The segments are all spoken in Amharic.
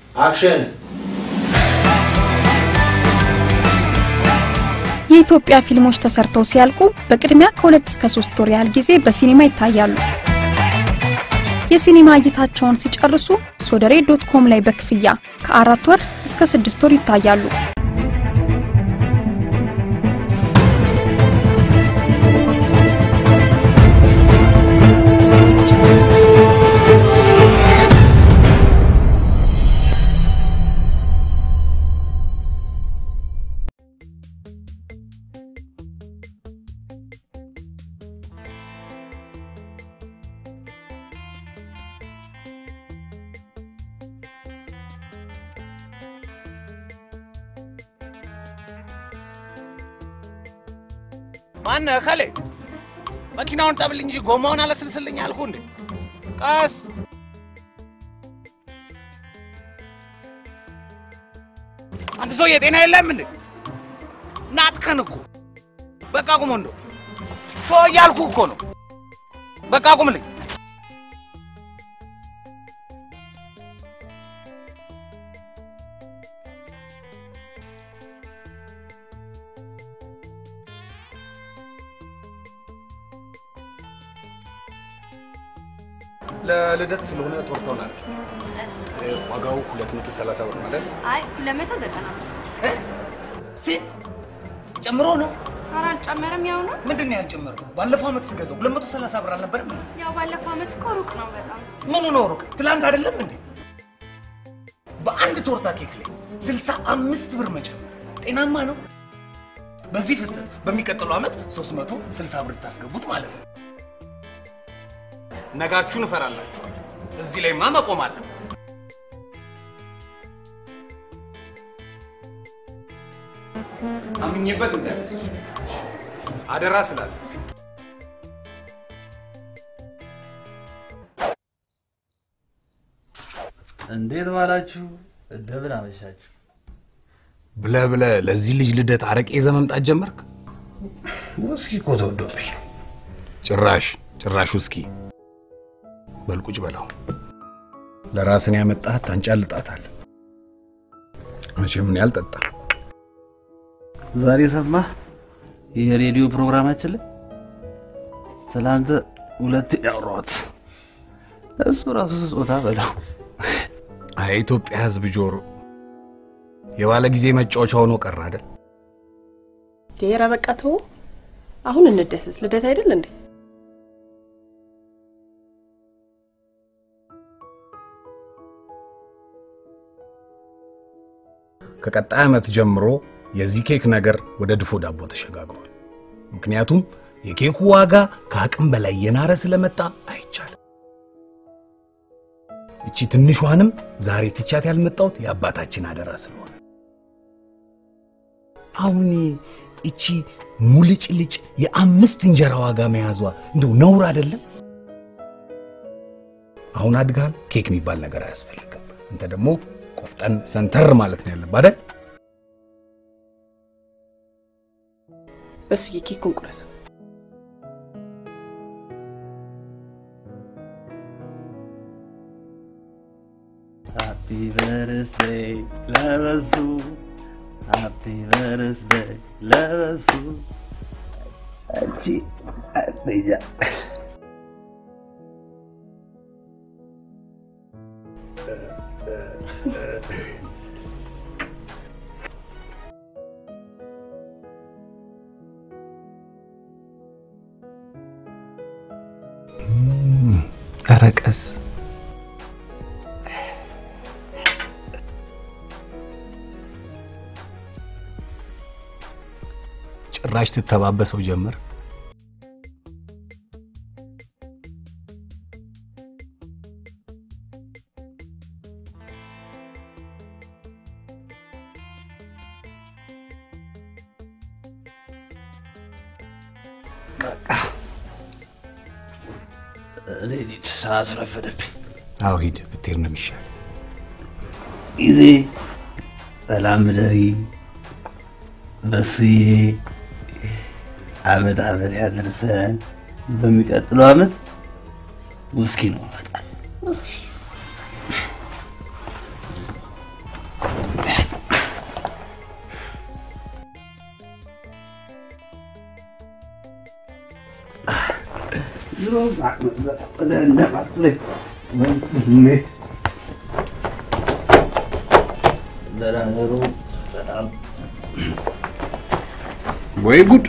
አክሽን የኢትዮጵያ ፊልሞች ተሰርተው ሲያልቁ በቅድሚያ ከሁለት እስከ ሶስት ወር ያህል ጊዜ በሲኒማ ይታያሉ። የሲኒማ እይታቸውን ሲጨርሱ ሶደሬ ዶት ኮም ላይ በክፍያ ከአራት ወር እስከ ስድስት ወር ይታያሉ። ማነህ ከሌ? መኪናውን ጠብል እንጂ ጎማውን አለስልስልኝ አልኩ እንዴ? ቀስ አንተ ሰውዬ ጤና የለም እንዴ? ናትከን እኮ በቃ ቁም ወንዶ ቶ እያልኩ እኮ ነው። በቃ ቁምልኝ። ለልደት ስለሆነ ቶርታውን አድርጊ። ዋጋው 230 ብር ማለት አይ 295 ሴት ጨምሮ ነው። ኧረ አልጨመረም፣ ያው ነው። ምንድን ነው ያልጨመረው? ባለፈው ዓመት ስገዛው 230 ብር አልነበረም? ያው ባለፈው ዓመት እኮ ሩቅ ነው በጣም። ምኑ ነው ሩቅ? ትላንት አይደለም እንዴ? በአንድ ቶርታ ኬክ ላይ 65 ብር መጨመር ጤናማ ነው? በዚህ ፍሰት በሚቀጥለው ዓመት 360 ብር ታስገቡት ማለት ነው። ነጋችሁን እፈራላችኋል። እዚህ ላይማ መቆም አለበት። አምኜበት እንዳይመስልሽ አደራ ስላለ እንዴት ዋላችሁ? እንደምን አመሻችሁ? ብለህ ብለህ ለዚህ ልጅ ልደት አረቄ ይዘህ መምጣት ጀመርክ? ውስኪ እኮ ተወዶብኝ ነው። ጭራሽ ጭራሽ ውስኪ በልቁጭ በለው። ለራስን ያመጣት ታንጫልጣታል። መቼም እኔ አልጠጣም። ዛሬ ሰማህ? የሬዲዮ ፕሮግራማችን ላይ ትናንት ሁለት ያወራሁት እሱ ራሱ ስጦታ በለው። አይ ኢትዮጵያ ሕዝብ ጆሮ የባለ ጊዜ መጫወቻ ሆኖ ቀረ አይደል? ኧረ በቃ ተው፣ አሁን እንደሰት። ልደት አይደል እንዴ? ከቀጣይ ዓመት ጀምሮ የዚህ ኬክ ነገር ወደ ድፎ ዳቦ ተሸጋግሯል። ምክንያቱም የኬኩ ዋጋ ከአቅም በላይ የናረ ስለመጣ አይቻልም። እቺ ትንሿንም ዛሬ ትቻት ያልመጣሁት የአባታችን አደራ ስለሆነ አሁን እቺ ሙልጭልጭ የአምስት እንጀራ ዋጋ መያዟ እንደው ነውር አይደለም? አሁን አድጋል። ኬክ የሚባል ነገር አያስፈልግም። አንተ ደግሞ ቆፍጠን ሰንተር ማለት ነው ያለብህ አይደል? በሱ የኬኩን ቁረሰው። ሃፒ በርስደይ ለበሱ፣ ሃፒ በርስደይ ለበሱ። አንቺ አትኛ ኧረ ቀስ ጭራሽ ትተባበሰው ጀመር። እኔ ልጅ ሰዓት ረፈደብኝ። አዎ ሂድ፣ ብትሄድ ነው የሚሻል። ጊዜ ሰላም ደሪ በስዬ አመት አመት ያደርሰን። በሚቀጥለው አመት ውስኪ ነው እመጣለሁ። ድሮ ማጥለህ እንደማጥለህ ወንድሜ ለነገሩ በጣም ወይ ጉድ!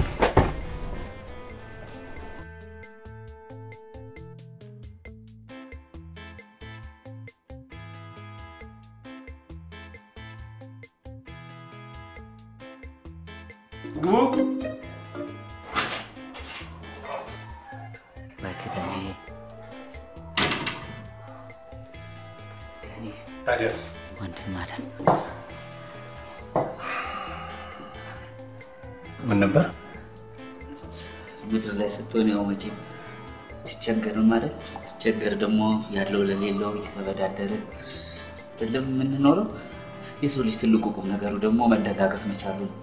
እባክህ ዳኒ ዳኒ ታዲያስ ወንድም አለም ምን ነበር? ምድር ላይ ስትሆን ያው መቼም ትቸገርም ማለት ስትቸገር ደግሞ ያለው ለሌለው እየተበዳደርን አይደለም የምንኖረው። የሰው ልጅ ትልቁ ቁም ነገሩ ደግሞ መደጋገፍ መቻሉ ነው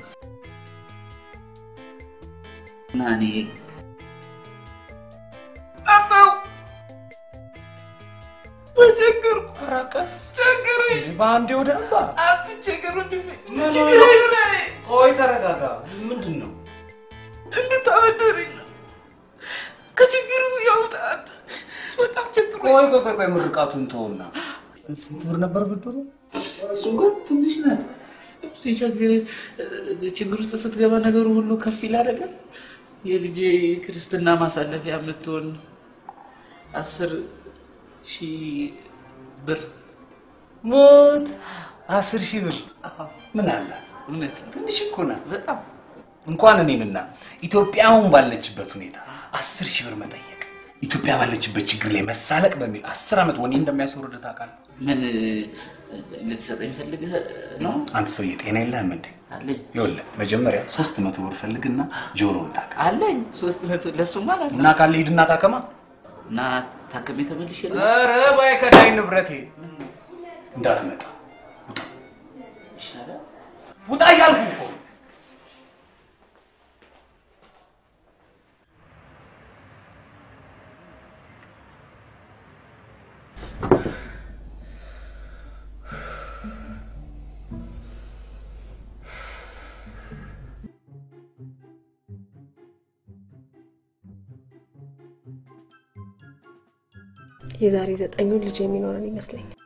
እና እኔ ተቸገርኩ። ኧረ ቀስ ቸገረኝ። በአንዴ ወደ አምባ አትቸገር ወንድሜ። ምን ችግሬ ላይ ቆይ ተረጋጋ። ምንድን ነው? እንድታበደረኝ ነው። ከችግሩ ያውጣ። በጣም ቸግሮ ቆይ ቆይ ቆይ ቆይ ምርቃቱን ተውና ስንት ብር ነበር ብድሩ? እሱ እንኳን ትንሽ ናት። ሲቸግር ችግር ውስጥ ስትገባ ነገሩ ሁሉ ከፍ ይል አይደለም። የልጄ ክርስትና ማሳለፊያ የምትሆን አስር ሺህ ብር ሞት አስር ሺህ ብር ምን አለ? እውነት ነው። ትንሽ እኮ ናት። በጣም እንኳን እኔንና ኢትዮጵያ አሁን ባለችበት ሁኔታ አስር ሺህ ብር መጠየቅ ኢትዮጵያ ባለችበት ችግር ላይ መሳለቅ በሚል አስር ዓመት ወኔ እንደሚያስወርድ ታውቃለህ? ምን ልትሰጠኝ ፈልገህ ነው? አንተ ሰውዬ ጤና የለህም እንዴ? አለኝ ይኸውልህ መጀመሪያ ሶስት መቶ ብር ፈልግና ጆሮውን ታካ አለኝ ሶስት መቶ ለሱማ አላልኩም። እና ካለ ሂድና ታከማ። እና ታክሜ ተመልሼ ኧረ ባይከዳኝ ንብረቴ እንዳትመጣ ይሻላል። ውጣ እያልኩህ እኮ የዛሬ ዘጠኙን ልጅ የሚኖረን ይመስለኛል።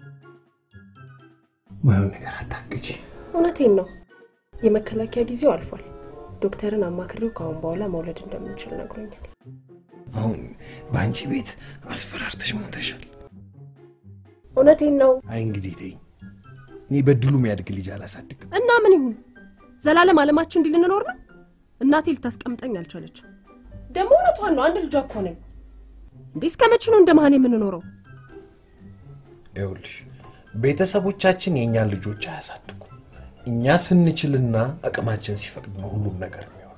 ማየውን ነገር አታግጂ። እውነቴን ነው። የመከላከያ ጊዜው አልፏል። ዶክተርን አማክሬው ከአሁን በኋላ መውለድ እንደምንችል ነግሮኛል። አሁን በአንቺ ቤት አስፈራርተሽ ሞተሻል። እውነቴን ነው። አይ እንግዲህ ተይኝ። እኔ በድሉ የሚያድግ ልጅ አላሳድግም። እና ምን ይሁን ዘላለም አለማችን እንዲህ ልንኖር ነው? እናቴ ልታስቀምጠኝ አልቻለች። ደግሞ እውነቷን ነው። አንድ ልጇ እኮ ነኝ እንዴ! እስከ መቼ ነው እንደ መሀን የምንኖረው? ይኸውልሽ ቤተሰቦቻችን የእኛን ልጆች አያሳድጉም። እኛ ስንችልና አቅማችን ሲፈቅድ ነው ሁሉም ነገር የሚሆነው።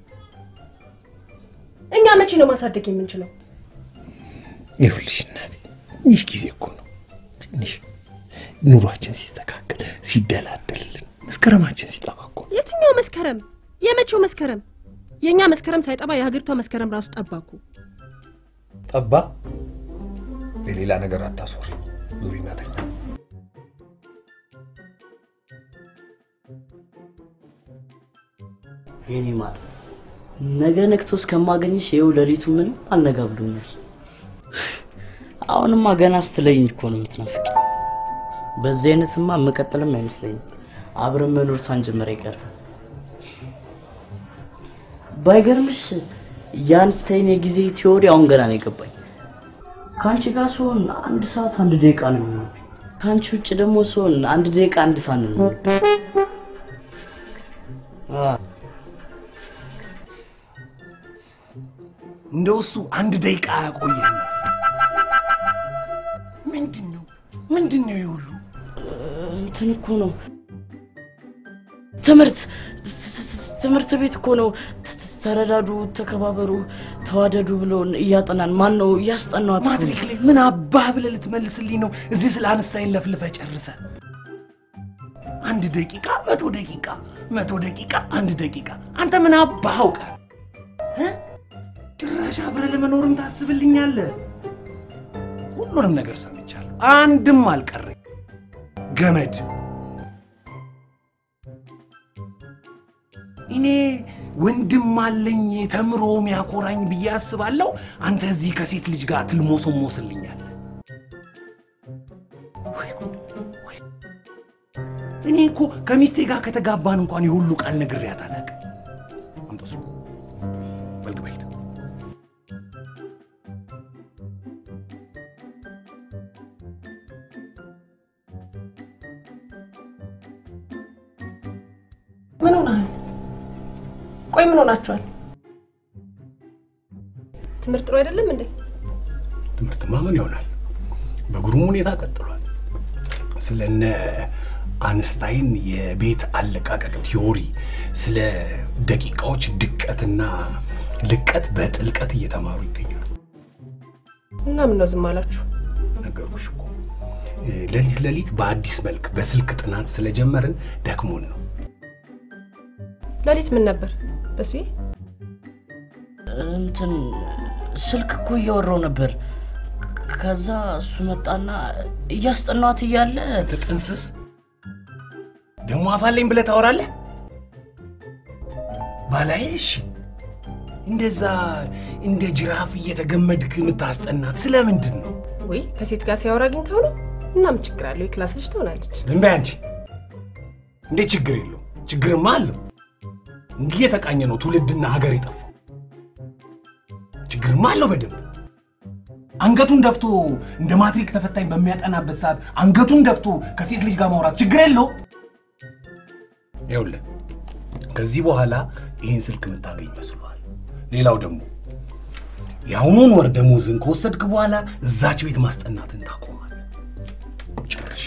እኛ መቼ ነው ማሳደግ የምንችለው? ይኸውልሽ እናቴ ትንሽ ጊዜ እኮ ነው። ትንሽ ኑሯችን ሲስተካከል ሲደላደልልን፣ መስከረማችን ሲጠባ እኮ ነው። የትኛው መስከረም? የመቼው መስከረም? የእኛ መስከረም ሳይጠባ የሀገሪቷ መስከረም ራሱ ጠባኩ። ጠባ በሌላ ነገር አታስወሪ። ዙሪና ተኛ። የኔ ማር ነገ ነግቶ እስከማገኝሽ ይኸው ሌሊቱ ምንም አልነጋ ብሎኛል። አሁንማ ገና ስትለይኝ እኮ ነው የምትናፍቂ። በዚህ አይነትማ መቀጠልም አይመስለኝም። አብረን መኖር ሳንጀምር አይቀር። ባይገርምሽ የአንስታይን የጊዜ ቲዎሪ አሁን ገና ነው የገባኝ። ከአንቺ ጋር ሲሆን አንድ ሰዓት አንድ ደቂቃ ነው የሚሆነው። ከአንቺ ውጭ ደግሞ ሲሆን አንድ ደቂቃ አንድ ሰዓት ነው የሚሆነው። አዎ። እንደው እሱ አንድ ደቂቃ አያቆየህም። ምንድን ነው ምንድን ነው ይሁሉ? እንትን እኮ ነው ትምህርት ትምህርት ቤት እኮ ነው ት- ት- ተረዳዱ፣ ተከባበሩ፣ ተዋደዱ ብሎ እያጠናን ማን ነው እያስጠናት? ማትሪክ ላይ ምን አባህ ብለህ ልትመልስልኝ ነው? እዚህ ስለ አንስታይን ለፍልፈህ ጨርሰህ አንድ ደቂቃ መቶ ደቂቃ መቶ ደቂቃ አንድ ደቂቃ አንተ ምን አባህ አውቀህ እ? ጭራሽ አብረህ ለመኖርም ታስብልኛለህ? ሁሉንም ነገር ሰምቻለሁ፣ አንድም አልቀረኝ። ገመድ እኔ ወንድም አለኝ ተምሮ ሚያኮራኝ ብዬ አስባለሁ። አንተ እዚህ ከሴት ልጅ ጋር ትልሞሰሞስልኛለህ። ወይ ጉድ፣ ወይ። እኔ እኮ ከሚስቴ ጋር ከተጋባን እንኳን የሁሉ ቃል ነግሬያት አላውቅም። አምጣው ስልኩ። በል ግባ ሂድ። ምን ሆነሃል? ቆይ ምን ሆናችኋል? ትምህርት ጥሩ አይደለም እንዴ? ትምህርትማ ምን ይሆናል? በግሩም ሁኔታ ቀጥሏል። ስለነ አንስታይን የቤት አለቃቀቅ ቲዮሪ፣ ስለ ደቂቃዎች ድቀትና ልቀት በጥልቀት እየተማሩ ይገኛሉ። እና ምን ነው ዝም አላችሁ? ነገርኩሽ እኮ ሌሊት ሌሊት በአዲስ መልክ በስልክ ጥናት ስለጀመርን ደክሞን ነው። ሌሊት ምን ነበር በሱዬ? እንትን ስልክ እኮ እያወራው ነበር። ከዛ እሱ መጣና እያስጠናት እያለ አንተ ጥንስስ ደግሞ አፋለኝ ብለህ ታወራለህ? ባላይሽ እንደዛ እንደ ጅራፍ እየተገመድክ የምታስጠናት ስለምንድን ነው? ወይ ከሴት ጋር ሲያወራ አግኝተው ነው? እና ምን ችግር አለው? የክላስ ልጅ ትሆናለች። ዝም በይ አንቺ። እንዴት ችግር የለው? ችግርማ አለው። እንዲህ የተቃኘ ነው ትውልድና ሀገር የጠፋው። ችግርማ አለው በደንብ። አንገቱን ደፍቶ እንደ ማትሪክ ተፈታኝ በሚያጠናበት ሰዓት አንገቱን ደፍቶ ከሴት ልጅ ጋር ማውራት ችግር የለው? ይኸውልህ ከዚህ በኋላ ይህን ስልክ የምታገኝ መስሏል። ሌላው ደግሞ የአሁኑን ወር ደሞዝን ከወሰድክ በኋላ እዛች ቤት ማስጠናትን ታቆማለህ። ጨርሻ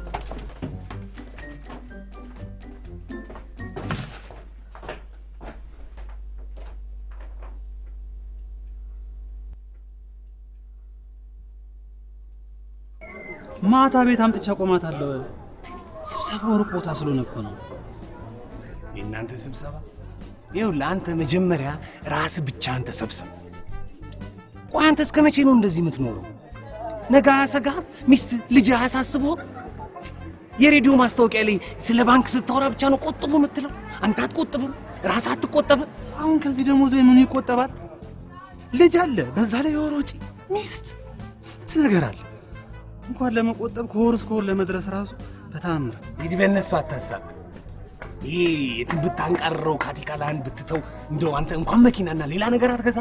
ማታ ቤት አምጥቻ ቆማታለሁ። ስብሰባው ሩቅ ቦታ ስለሆነ እኮ ነው። የእናንተ ስብሰባ ይኸውልህ፣ አንተ መጀመሪያ ራስ ብቻህን ተሰብሰብ። ቆይ አንተ እስከ መቼ ነው እንደዚህ የምትኖረው? ነገ አያሰጋህም? ሚስት ልጅ አያሳስብህም? የሬዲዮ ማስታወቂያ ላይ ስለ ባንክ ስታወራ ብቻ ነው ቆጥቡ የምትለው። አንተ አትቆጥብም? ራስህ አትቆጠብም? አሁን ከዚህ ደሞዝ ወይ ምኑ ይቆጠባል? ልጅ አለ፣ በዛ ላይ የወር ወጪ፣ ሚስት፣ ስንት ነገር አለ። እንኳን ለመቆጠብ ከወር እስከ ወር ለመድረስ ራሱ በታምር እንግዲህ በእነሱ አታሳብ። ይሄ የትን ብታንቃርረው ካቲካላህን ብትተው እንደው አንተ እንኳን መኪናና ሌላ ነገር አትገዛ።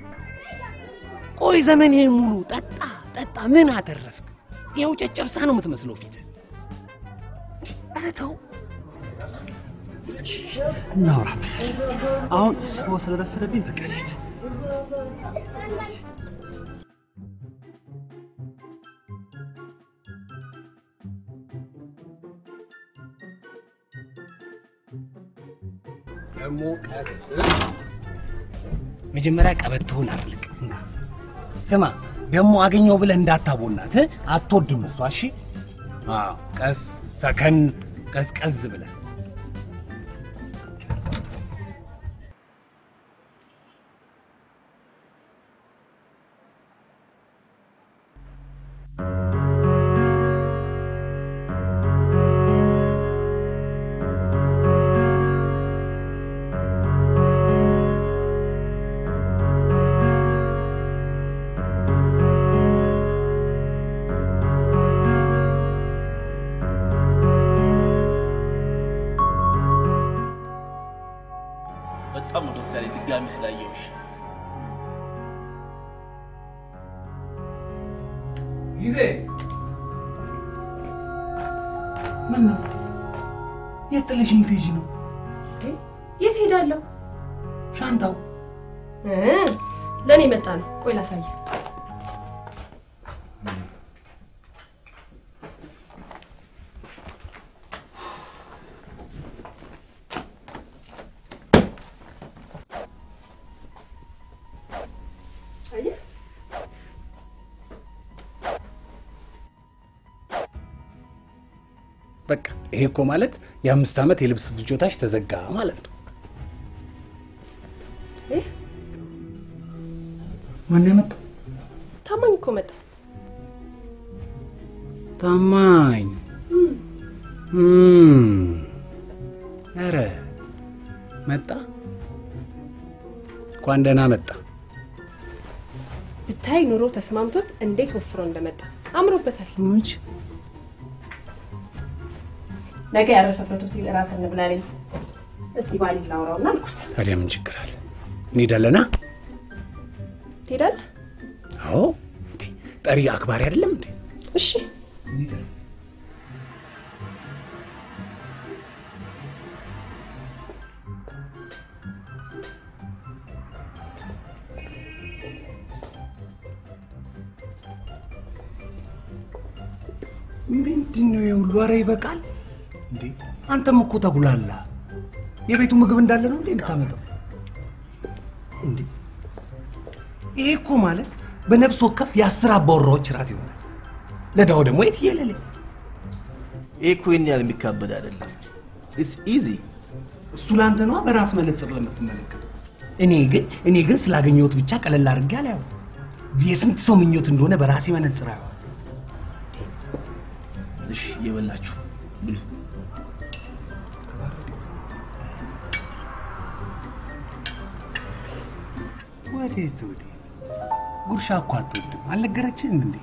ቆይ ዘመንህን ሙሉ ጠጣ ጠጣ፣ ምን አተረፍክ? ይኸው ጨጨብሳ ነው የምትመስለው ፊት። ኧረ ተው። እስኪ እናወራበታለን። አሁን ስብሰባው ስለረፈደብኝ በቃ ልሂድ። ደግሞ ቀስ መጀመሪያ ቀበቶህን አጥልቅ። ስማ ደግሞ አገኘው ብለህ እንዳታቦናት፣ አትወድም እሷ። እሺ አዎ፣ ቀስ ሰከን ቀዝቀዝ ብለህ በጣም ነው ደስ ያለኝ ድጋሚ ስላየሁሽ። ጊዜ ምን ነው የት ጥለሽኝ ልትሄጂ ነው? የት ሄዳለሁ? ሻንጣው ለእኔ መጣ ነው። ቆይ ላሳየ። በቃ ይሄ እኮ ማለት የአምስት ዓመት የልብስ ፍጆታሽ ተዘጋ ማለት ነው። ይህ ማን የመጣው? ታማኝ እኮ መጣ። ታማኝ እም፣ ኧረ መጣ እንኳን ደህና መጣ። ብታይ ኑሮ ተስማምቶት እንዴት ወፍሮ እንደመጣ አምሮበታል። ሙች ነገ ያረፈበት ሆቴል እራት እንብላለኝ። እስቲ ባሊ ላውራውና አልኩት። ታዲያ ምን ችግር አለ? እንሄዳለና። ትሄዳለህ? አዎ እንዴ ጠሪ አክባሪ አይደለም እንዴ? እሺ ምንድን ነው የሁሉ? ኧረ ይበቃል እንዴ! አንተም እኮ ተጉላላ። የቤቱ ምግብ እንዳለ ነው እንዴ የምታመጣው? እንዴ ይሄ እኮ ማለት በነፍስ ወከፍ የአስር አባወራዎች ራት ይሆናል። ለዳው ደግሞ የትየለሌ ይህ እኮ ይህን ያህል የሚካበድ አይደለም። ኢትስ ኢዚ። እሱ ለአንተ ነዋ በራስ መነጽር ለምትመለከተው። እኔ ግን እኔ ግን ስላገኘሁት ብቻ ቀለል አድርጌ አላየው። የስንት ሰው ምኞት እንደሆነ በራሴ መነጽር አየዋል። እሺ እየበላችሁ ብሉ። ወዴት ወዴት? ጉርሻ እኮ አትወድም አልነገረችህም እንዴ?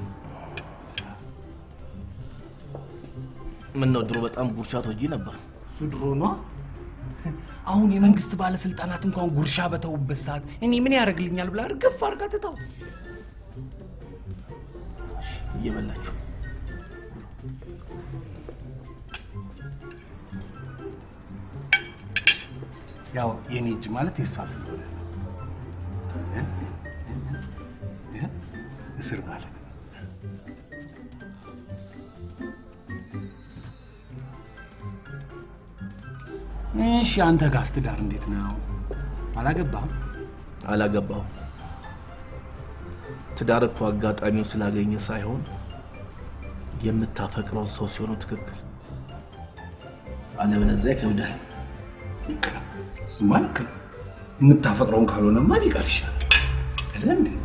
ምን ነው ድሮ በጣም ጉርሻ ትወጂ ነበር። እሱ ድሮ ነዋ። አሁን የመንግስት ባለስልጣናት እንኳን ጉርሻ በተውበት ሰዓት እኔ ምን ያደርግልኛል ብላ እርግፍ አድርጋ ትተው። እየበላችሁ ያው የኔ እጅ ማለት የእሷ ስለሆነ ነው። እስር ማለት ነው። እሺ አንተ ጋስ ትዳር እንዴት ነው? አላገባህም? አላገባሁም። ትዳር እኮ አጋጣሚው ስላገኘ ሳይሆን የምታፈቅረውን ሰው ሲሆኑ ትክክል፣ አለበለዚያ ይከብዳል። እሱማ ልክ ነው። የምታፈቅረውን ካልሆነማ ቢቀር ይሻላል አይደለም እንዴ?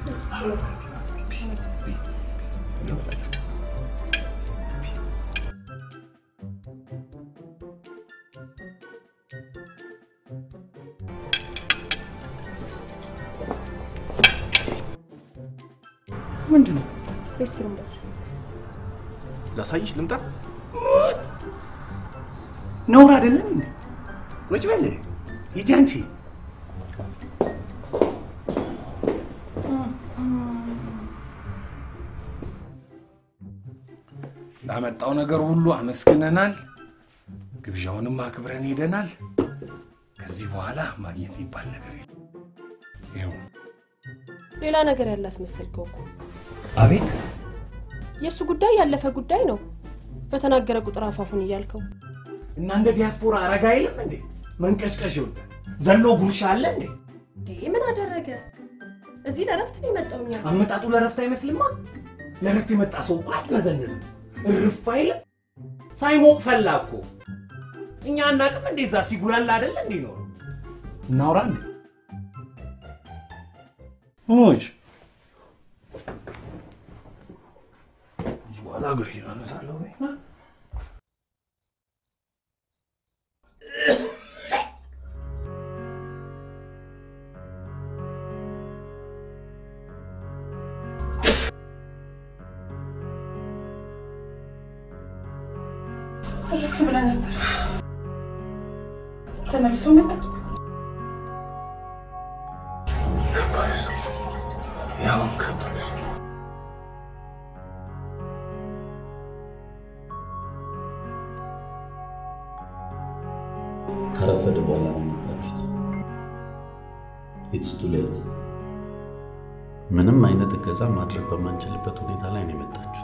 ምንድን ነው? ሬስትሩም ደርሽ ላሳይሽ ልምጣ። ነውር አይደለም እንዴ? ቁጭ በል ሂጂ አንቺ። ላመጣው ነገር ሁሉ አመስግነናል። ግብዣውንም አክብረን ሄደናል። ከዚህ በኋላ ማግኘት የሚባል ነገር የለም። ይኸው ሌላ ነገር ያለ አስመሰልከው እኮ። አቤት የእሱ ጉዳይ ያለፈ ጉዳይ ነው። በተናገረ ቁጥር አፋፉን እያልከው እና እንደ ዲያስፖራ አረጋ የለም እንዴ? መንቀሽቀሽ ይወዳል። ዘሎ ጉርሻ አለ እንዴ? እንዴ ምን አደረገ? እዚህ ለረፍት ነው የመጣው። እኛ አመጣጡ ለረፍት አይመስልማ። ለረፍት የመጣ ሰው እኮ አትነዘንዝም፣ እርፍ አይልም። ሳይሞቅ ፈላ እኮ። እኛ አናቅም እንዴ? እዛ ሲጉላላ አይደለ እንዴ ኖሮ እናውራ እንዴ? ሙች በኋላ እግሬ አነሳለሁ። እረፍ ብለህ ነበር። ተመልሶ መጣ። ያው ከባድ ከረፈደ በኋላ ነው የመጣችሁት። ኢትስ ቱ ሌት። ምንም አይነት እገዛ ማድረግ በማንችልበት ሁኔታ ላይ ነው የመጣችሁት።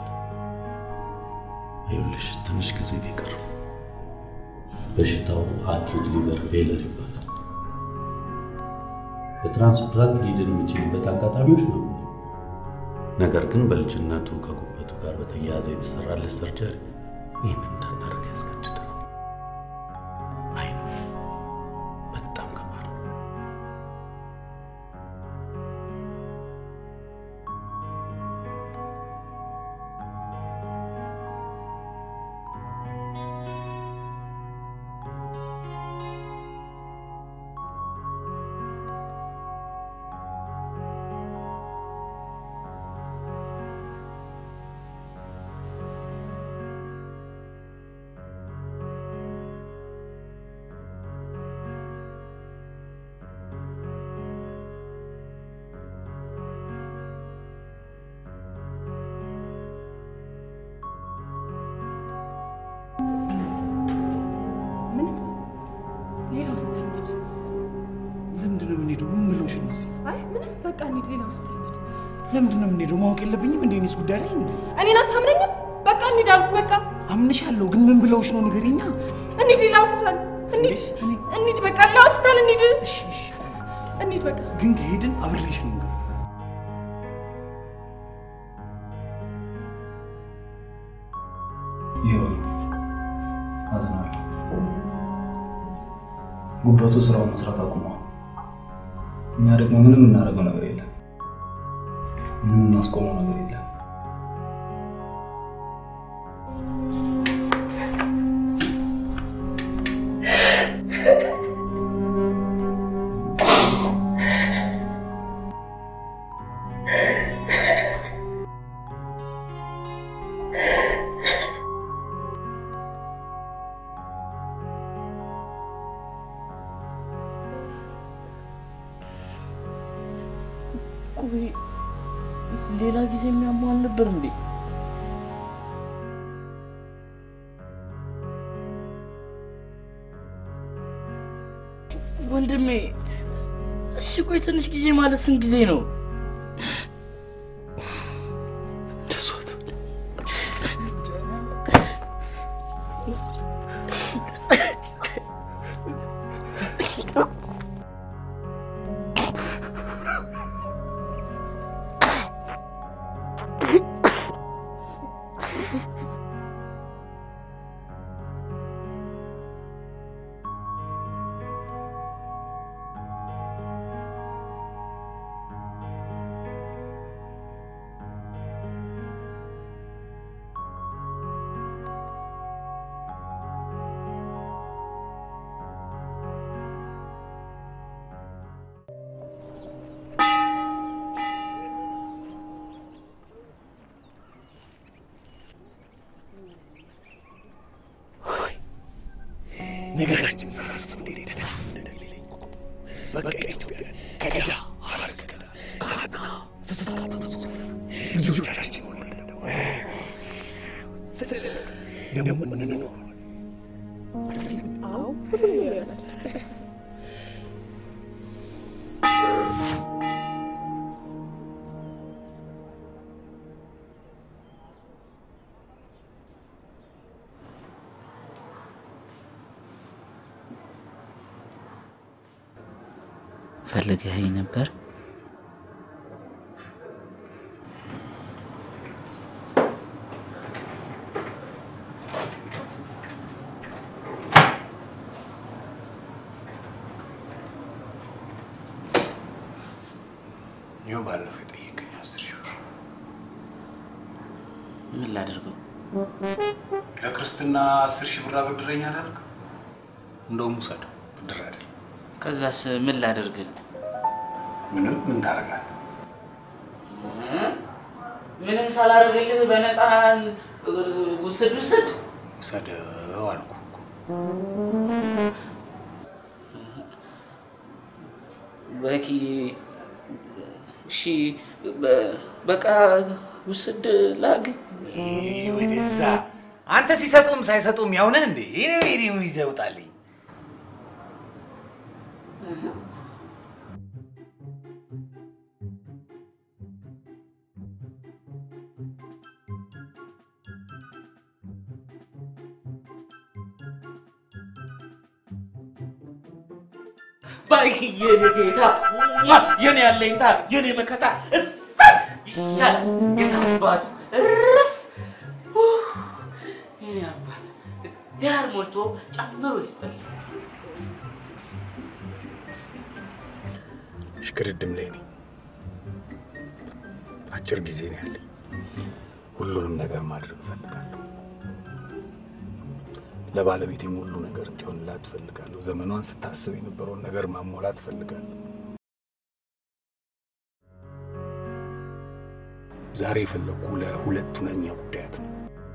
ይኸውልሽ ትንሽ ጊዜ ነው የቀረው። በሽታው አኪዩት ሊቨር ፌለር ይባላል። በትራንስፕላንት ሊድን የሚችልበት አጋጣሚዎች ነበሩ። ነገር ግን በልጅነቱ ከጉበቱ ጋር በተያያዘ የተሰራለት ሰርጀሪ ይህን እንዳናደርግ ያስገድዳል። አይ ነው በጣም ከባድ ነው። ለምንድን ነው የምንሄደው? ማወቅ የለብኝም እንዴ? እኔስ ጉዳይ አይደል እንዴ? እኔን አታምነኝም? በቃ እንሂድ አልኩ። በቃ አምንሻለሁ፣ ግን ምን ብለውሽ ነው ንገሪኛ። እንሂድ፣ ሌላ ሆስፒታል እንሂድ፣ እንሂድ፣ በቃ ሌላ ሆስፒታል እንሂድ፣ እንሂድ፣ በቃ ግን ከሄድን አብሬሽ ነው የምገባው። ይሁን፣ አዝናለሁ። ጉበቱ ስራውን መስራት አቁሟል። እኛ ደግሞ ምንም እናደርገው ነገር የለም፣ ምንም እናስቆመው ነገር የለም። ቆይ ሌላ ጊዜ የሚያሟል ነበር እንዴ? ወንድሜ እሺ፣ ቆይ ትንሽ ጊዜ ማለት ስንት ጊዜ ነው? ነገራችን ሳስብ እንዴት ደስ እንደሚለኝ በቃ ኢትዮጵያ ከገዳ አላስገዳ ከአጥና ፍስስ ካጠሱ ልጆቻችን ወለደው ደግሞ ምንኖር አዎ ሁሉም ይሆናል። ፈልገኸኝ ነበር? ይኸው ባለፈው የጠየቀኝ አስር ሺህ ብር ምን ላድርገው? ለክርስትና አስር ሺህ ብር አበድረኝ አላልክ? እንደውም ውሰድ፣ ብድር አይደል። ከዛስ ምን ላደርግ? ምንም ምን ታደርጋለህ? ምንም ሳላደርግልህ በነፃ እ, ውሰድ ውሰድ። ውሰደው አልኩ እኮ። በኪ እሺ፣ በ- በቃ ውስድ ላግ ይህ ወደዛ አንተ ሲሰጡም ሳይሰጡም ያው ነህ እንዴ? ይህ ቪዲዮ ይዘህ ውጣልኝ። ባይክ የኔ ጌታ ሟ! የኔ ያለኝታ የኔ መከታ እሰይ ይሻላል። ጌታ አባቱ እረፍ ኡፍ! የኔ አባት እግዚአብሔር ሞልቶ ጨምሮ ይስጥልኝ። ሽቅድድም ላይ ነኝ። አጭር ጊዜ ነው ያለኝ። ሁሉንም ነገር ማድረግ እፈልጋለሁ። ለባለቤቴም ሁሉ ነገር እንዲሆንላት እፈልጋለሁ። ዘመኗን ስታስብ የነበረውን ነገር ማሟላት እፈልጋለሁ። ዛሬ የፈለግኩ ለሁለት ሁነኛ ጉዳያት ነው።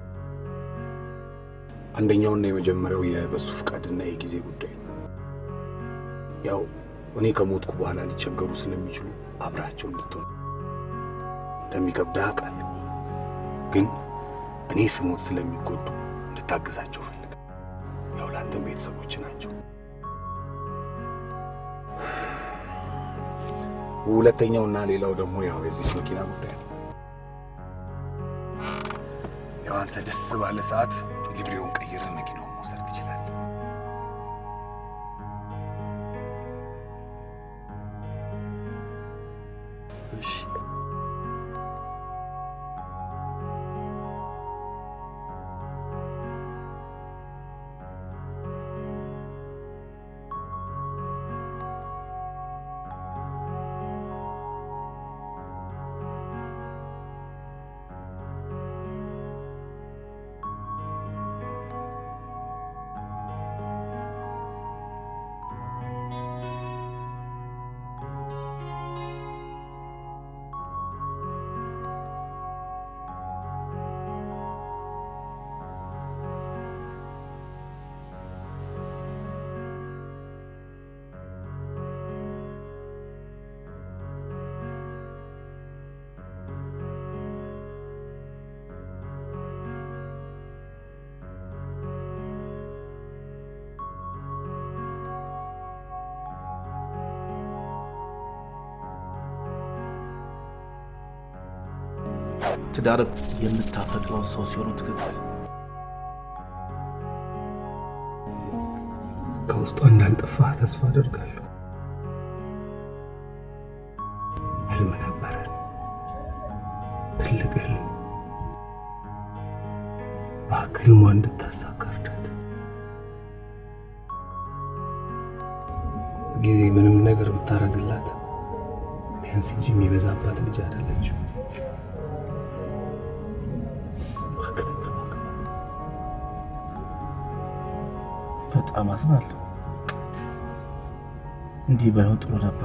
አንደኛውና የመጀመሪያው የበሱ ፍቃድና የጊዜ ጉዳይ ነው። ያው እኔ ከሞትኩ በኋላ ሊቸገሩ ስለሚችሉ አብራቸው እንድትሆን እንደሚከብድህ አውቃለሁ። ግን እኔ ስሞት ስለሚጎዱ እንድታግዛቸው ፈልግ። ያው ለአንተም ቤተሰቦች ናቸው። ሁለተኛውና ሌላው ደግሞ ያው የዚች መኪና ጉዳይ ነው። ያው አንተ ደስ ባለ ሰዓት ሊብሬውን ቀይረህ መኪናውን መውሰድ ትችላለህ። እሺ ትዳር የምታፈቅረውን ሰው ሲሆኑ ትክክል ከውስጧ እንዳልጠፋህ ተስፋ አደርጋለሁ። ህልም ነበረን፣ ትልቅ ህልም። እባክህ ህልሟ እንድታሳካ እርዳት። ጊዜ ምንም ነገር ብታረግላት ቢያንስ እንጂ የሚበዛባት ልጅ አይደለችም። በጣም አዝናለሁ። እንዲህ ባይሆን ጥሩ ነበር።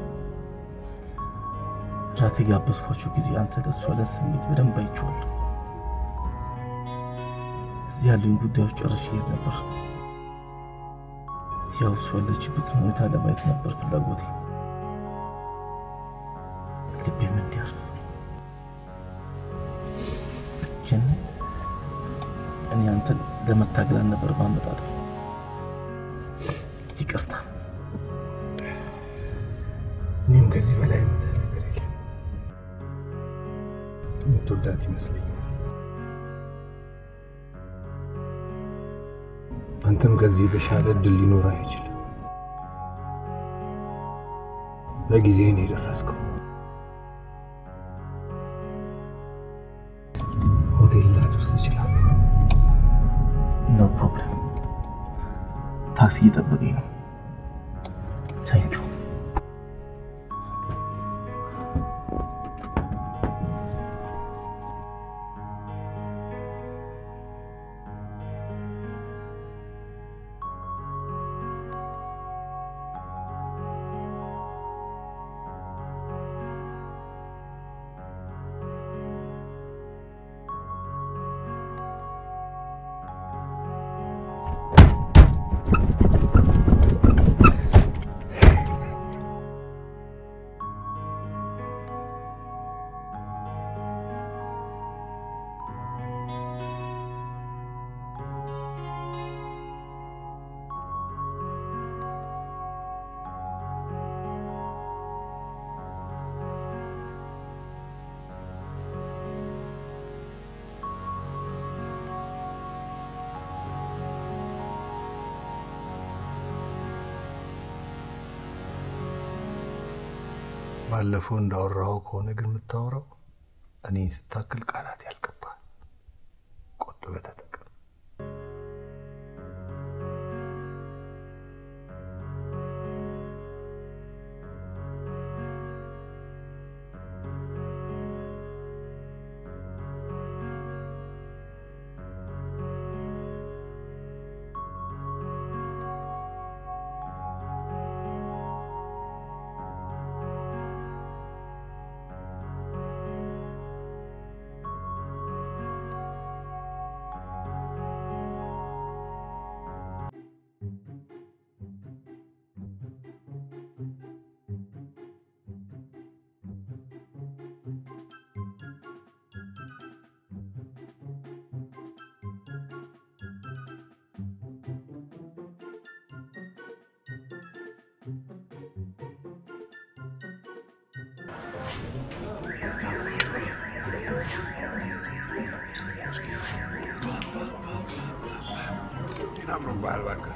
ራት የጋበዝኳቸው ጊዜ አንተ ለእሷ ያለን ስሜት በደንብ አይቼዋለሁ። እዚህ ያሉኝ ጉዳዮች ጨርሼ እሄድ ነበር። ያው እሷ ያለችበትን ሁኔታ ለማየት ነበር ፍላጎቴ። ልቤም እንዲያርፍ ግን እኔ አንተን ለመታገል አልነበር ማመጣጠ ይቅርታ። እኔም ከዚህ በላይ የምልህ ነገር የለም። የምትወዳት ይመስለኛል። አንተም ከዚህ የተሻለ እድል ሊኖር አይችልም። በጊዜ ነው የደረስከው። ሆቴል ላደርስ እችላለሁ። ኖ ፕሮብለም። ታክሲ እየጠበቀኝ ነው። ታንኪዩ። ባለፈው እንዳወራኸው ከሆነ ግን የምታወራው እኔን ስታክል ቃላት ያልቅብሃል። ቆጥበህ ተጠቀም። እንዴት አምሮብሃል እባክህ።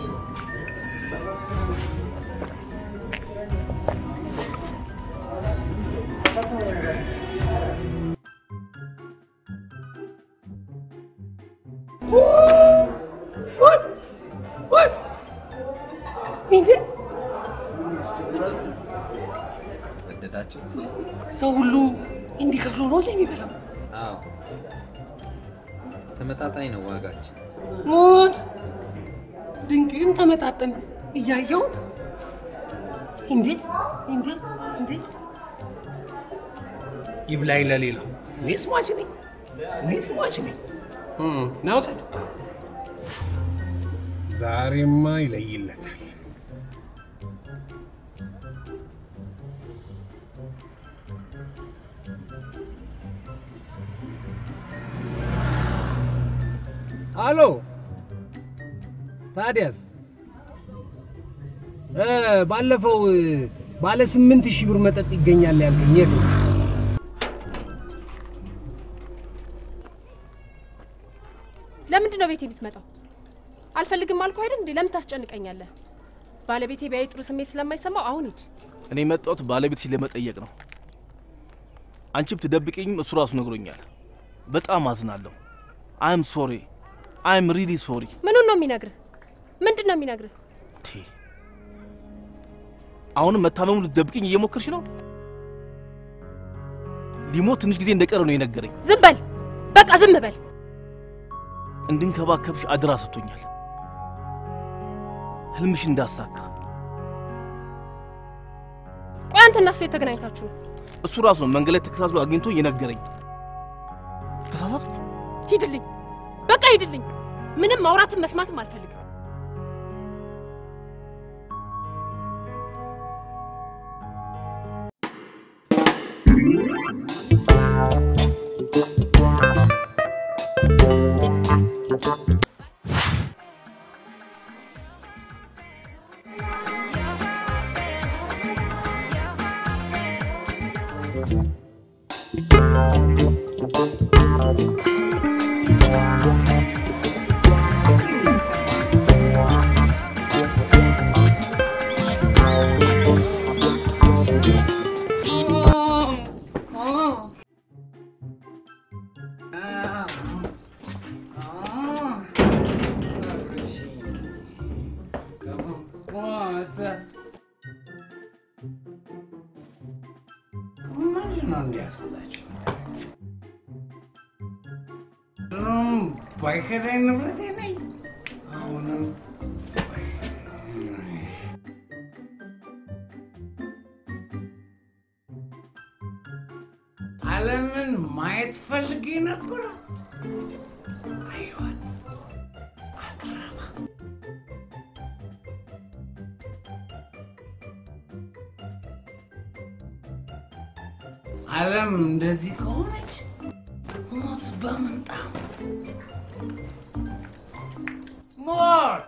ወደዳችሁት? ሰው ሁሉ እንዲከፍለው ነው የሚበላው። አዎ፣ ተመጣጣኝ ነው ዋጋችን። ሞት ድንቅም ተመጣጠን እያየሁት እንዴ እንዴ እንዴ ይብላኝ ለሌላው እኔ ስሟች ነኝ እኔ ስሟች ነኝ ና ውሰድ ዛሬማ ይለይለታል አሎ ታዲያስ እ ባለፈው እ፣ ባለ ስምንት ሺህ ብር መጠጥ ይገኛል ያልከኝ የት ነው? ለምንድን ነው ቤቴ የምትመጣው? አልፈልግም አልኩህ አይደል እንዴ? ለምን ታስጨንቀኛለህ? ባለቤቴ ቢያይ ጥሩ ስሜት ስለማይሰማው አሁን ሂድ። እኔ የመጣሁት ባለቤት ለመጠየቅ ነው። አንቺ ብትደብቅኝም እሱ ራሱ ነግሮኛል። በጣም አዝናለሁ። አይም ሶሪ አይም ሪሊ ሶሪ። ምኑን ነው የሚነግርህ? ምንድን ነው የሚነግርህ? አሁንም መታመሙ ልትደብቅኝ እየሞከርሽ ነው። ሊሞት ትንሽ ጊዜ እንደቀረ ነው የነገረኝ። ዝም በል በቃ ዝም በል። እንድንከባከብሽ አደራ ሰጥቶኛል። ህልምሽ እንዳሳካ ቆይ አንተ እና እሱ የተገናኝታችሁ ነው? እሱ ራሱ ነው መንገድ ላይ ተከታትሎ አግኝቶ የነገረኝ። ተሳሳቱ። ሂድልኝ፣ በቃ ሂድልኝ። ምንም ማውራትም መስማትም አልፈልግም። ባይከዳኝ ንብረቴ ነኝ። አሁንም ዓለምን ማየት ፈልጌ ነበር። አየኋት። አትረባ። ዓለም እንደዚህ ከሆነች ሞት በምንጣፍ ሞት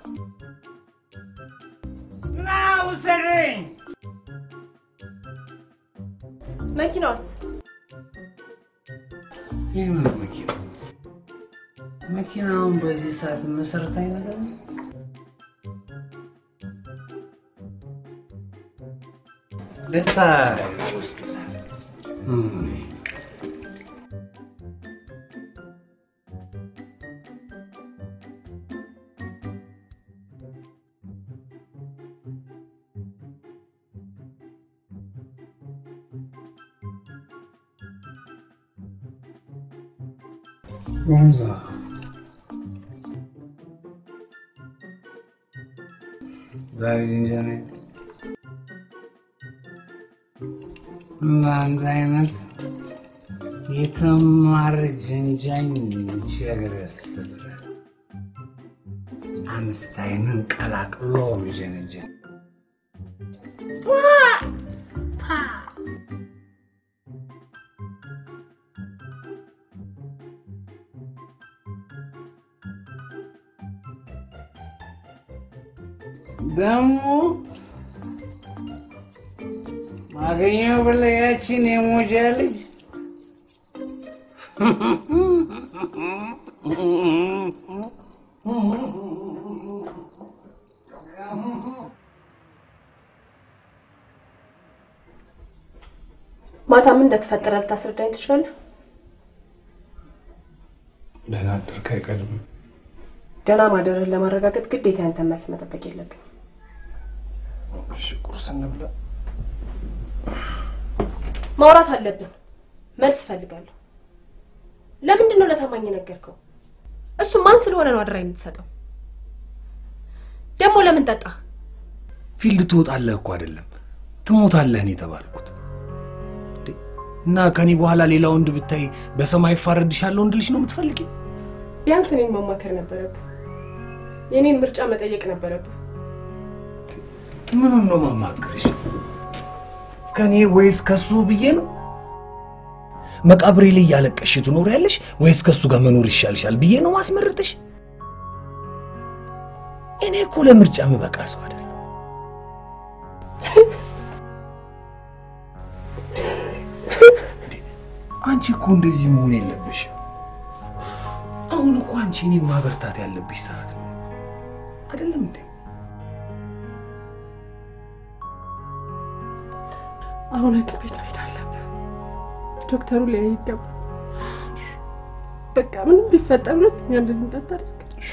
ና ውሰደኝ። መኪናውስ? ይህ ምን መኪና? መኪናውን በዚህ ሰዓት መሰረታዊ ነገር ነው። ደስታ ይወስዱታል። እም። ጉምዛ ዛሬ ጅንጀና ለአንድ አይነት የተማረ ጀንጃኝ ይቺ ሀገር ያስፈልጋል። አንስታይንን ቀላቅሎ ሚጀነጀን ደግሞ አገኘው ብለህ ያቺን የሞጃ ልጅ ማታ ምን እንደተፈጠረ ልታስረዳኝ ትችላለህ? ደህና አደርክ አይቀድምም። ደህና ማደርህን ለማረጋገጥ ግዴታ ያንተን መልስ መጠበቅ የለብኝ። እሺ ቁርስ እንብላ። ማውራት አለብን። መልስ እፈልጋለሁ። ለምንድን ነው ለታማኝ የነገርከው? እሱ ማን ስለሆነ ነው አደራ የምትሰጠው? ደግሞ ለምን ጠጣህ? ፊልድ ትወጣለህ እኮ አይደለም ትሞታለህ ነው የተባልኩት። እንዴ! እና ከኔ በኋላ ሌላ ወንድ ብታይ በሰማይ ይፋረድሻለሁ እንድልሽ ነው የምትፈልጊው? ቢያንስ እኔን ማማከር ነበረብህ። የኔን ምርጫ መጠየቅ ነበረብህ። ምኑን ነው ማማክርሽ? ከኔ ወይስ ከሱ ብዬ ነው? መቃብሬ ላይ እያለቀሽ ትኖሪያለሽ ወይስ ከሱ ጋር መኖር ይሻልሻል ብዬ ነው ማስመርጥሽ? እኔ እኮ ለምርጫ ምበቃ ሰው አይደለም። አንቺ እኮ እንደዚህ መሆን የለብሽም። አሁን እኮ አንቺ እኔን ማበርታት ያለብሽ ሰዓት ነው አይደለም እንዴ? አሁን ሐኪም ቤት መሄድ አለብህ። ዶክተሩ ሊያይ ይገባል። በቃ ምንም ቢፈጠር ሁለተኛ እንደዚህ እንዳታደርግ።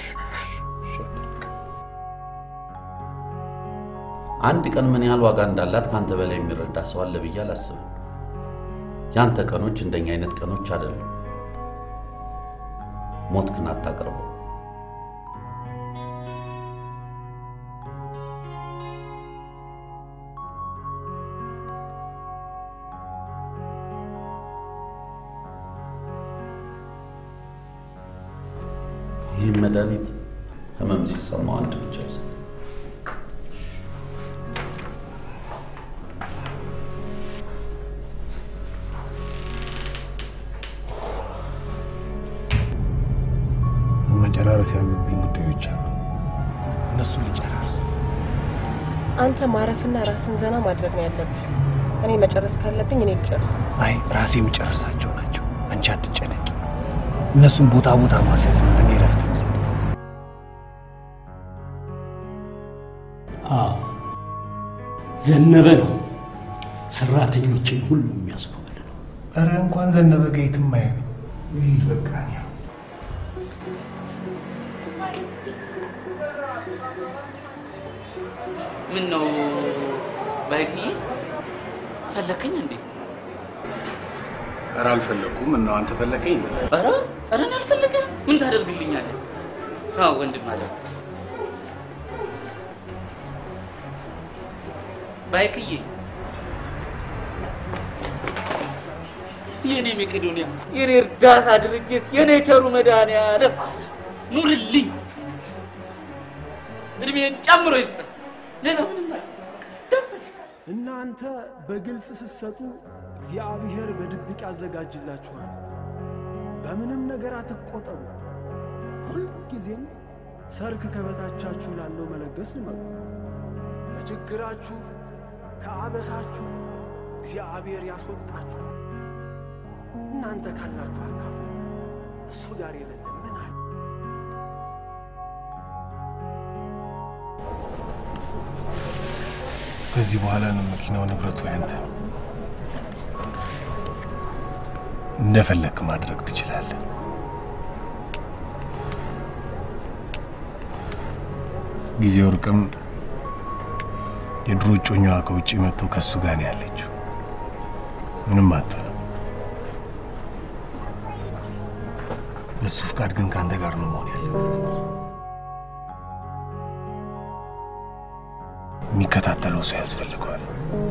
አንድ ቀን ምን ያህል ዋጋ እንዳላት ከአንተ በላይ የሚረዳ ሰው አለ ብዬ አላስብም። ያንተ ቀኖች እንደኛ አይነት ቀኖች አይደሉም። ሞትክን አታቅርበው። ይህም መድኃኒት ህመም ሲሰማው አንድ ብቻ ይውሰድ። መጨራረስ ያሉብኝ ጉዳዮች አሉ። እነሱን ልጨራርስ። አንተ ማረፍና ራስን ዘና ማድረግ ነው ያለብህ። እኔ መጨረስ ካለብኝ እኔ ልጨርስ። አይ ራሴ የምጨርሳቸው ናቸው። አንቺ አትጨነቂ። እነሱን ቦታ ቦታ ማስያዝ ነው እኔ ረፍት የሚሰጥ። አዎ ዘነበ ነው ሰራተኞችን ሁሉ የሚያስኮበልለው። ኧረ እንኳን ዘነበ ጋ የትም አይሄድም። ይህ በቃ እኔ ያው ምን ነው ባይክዬ ፈለከኝ እንዴ? ኧረ አልፈለኩም። እና አንተ ፈለከኝ? ኧረ ኧረ እኔ አልፈለገም። ምን ታደርግልኛለህ? አዎ ወንድም አለ ባይክዬ የኔ መቄዶንያ የኔ እርዳታ ድርጅት የኔ ቸሩ መድኃኒዓለም ኑርልኝ፣ እድሜን ጨምሮ ይስጥ። ሌላ ምንም አለ እናንተ በግልጽ ስትሰጡ እግዚአብሔር በድብቅ ያዘጋጅላችኋል። በምንም ነገር አትቆጠቡ። ሁልጊዜም ሰርክ ከበታቻችሁ ላለው መለገስ ልመዱ። ከችግራችሁ ከአበሳችሁ እግዚአብሔር ያስወጣችሁ። እናንተ ካላችሁ አካፉ፣ እሱ ጋር የሌለ ምን አለ? ከዚህ በኋላ ነው መኪናው ንብረቱ ያንተ ነው። እንደፈለክ ማድረግ ትችላለህ። ጊዜው ርቅም የድሮ እጮኛዋ ከውጭ መጥቶ ከሱ ጋር ነው ያለችው። ምንም አትሆንም። በሱ ፍቃድ ግን ከአንተ ጋር ነው መሆን ያለበት። የሚከታተለው ሰው ያስፈልገዋል።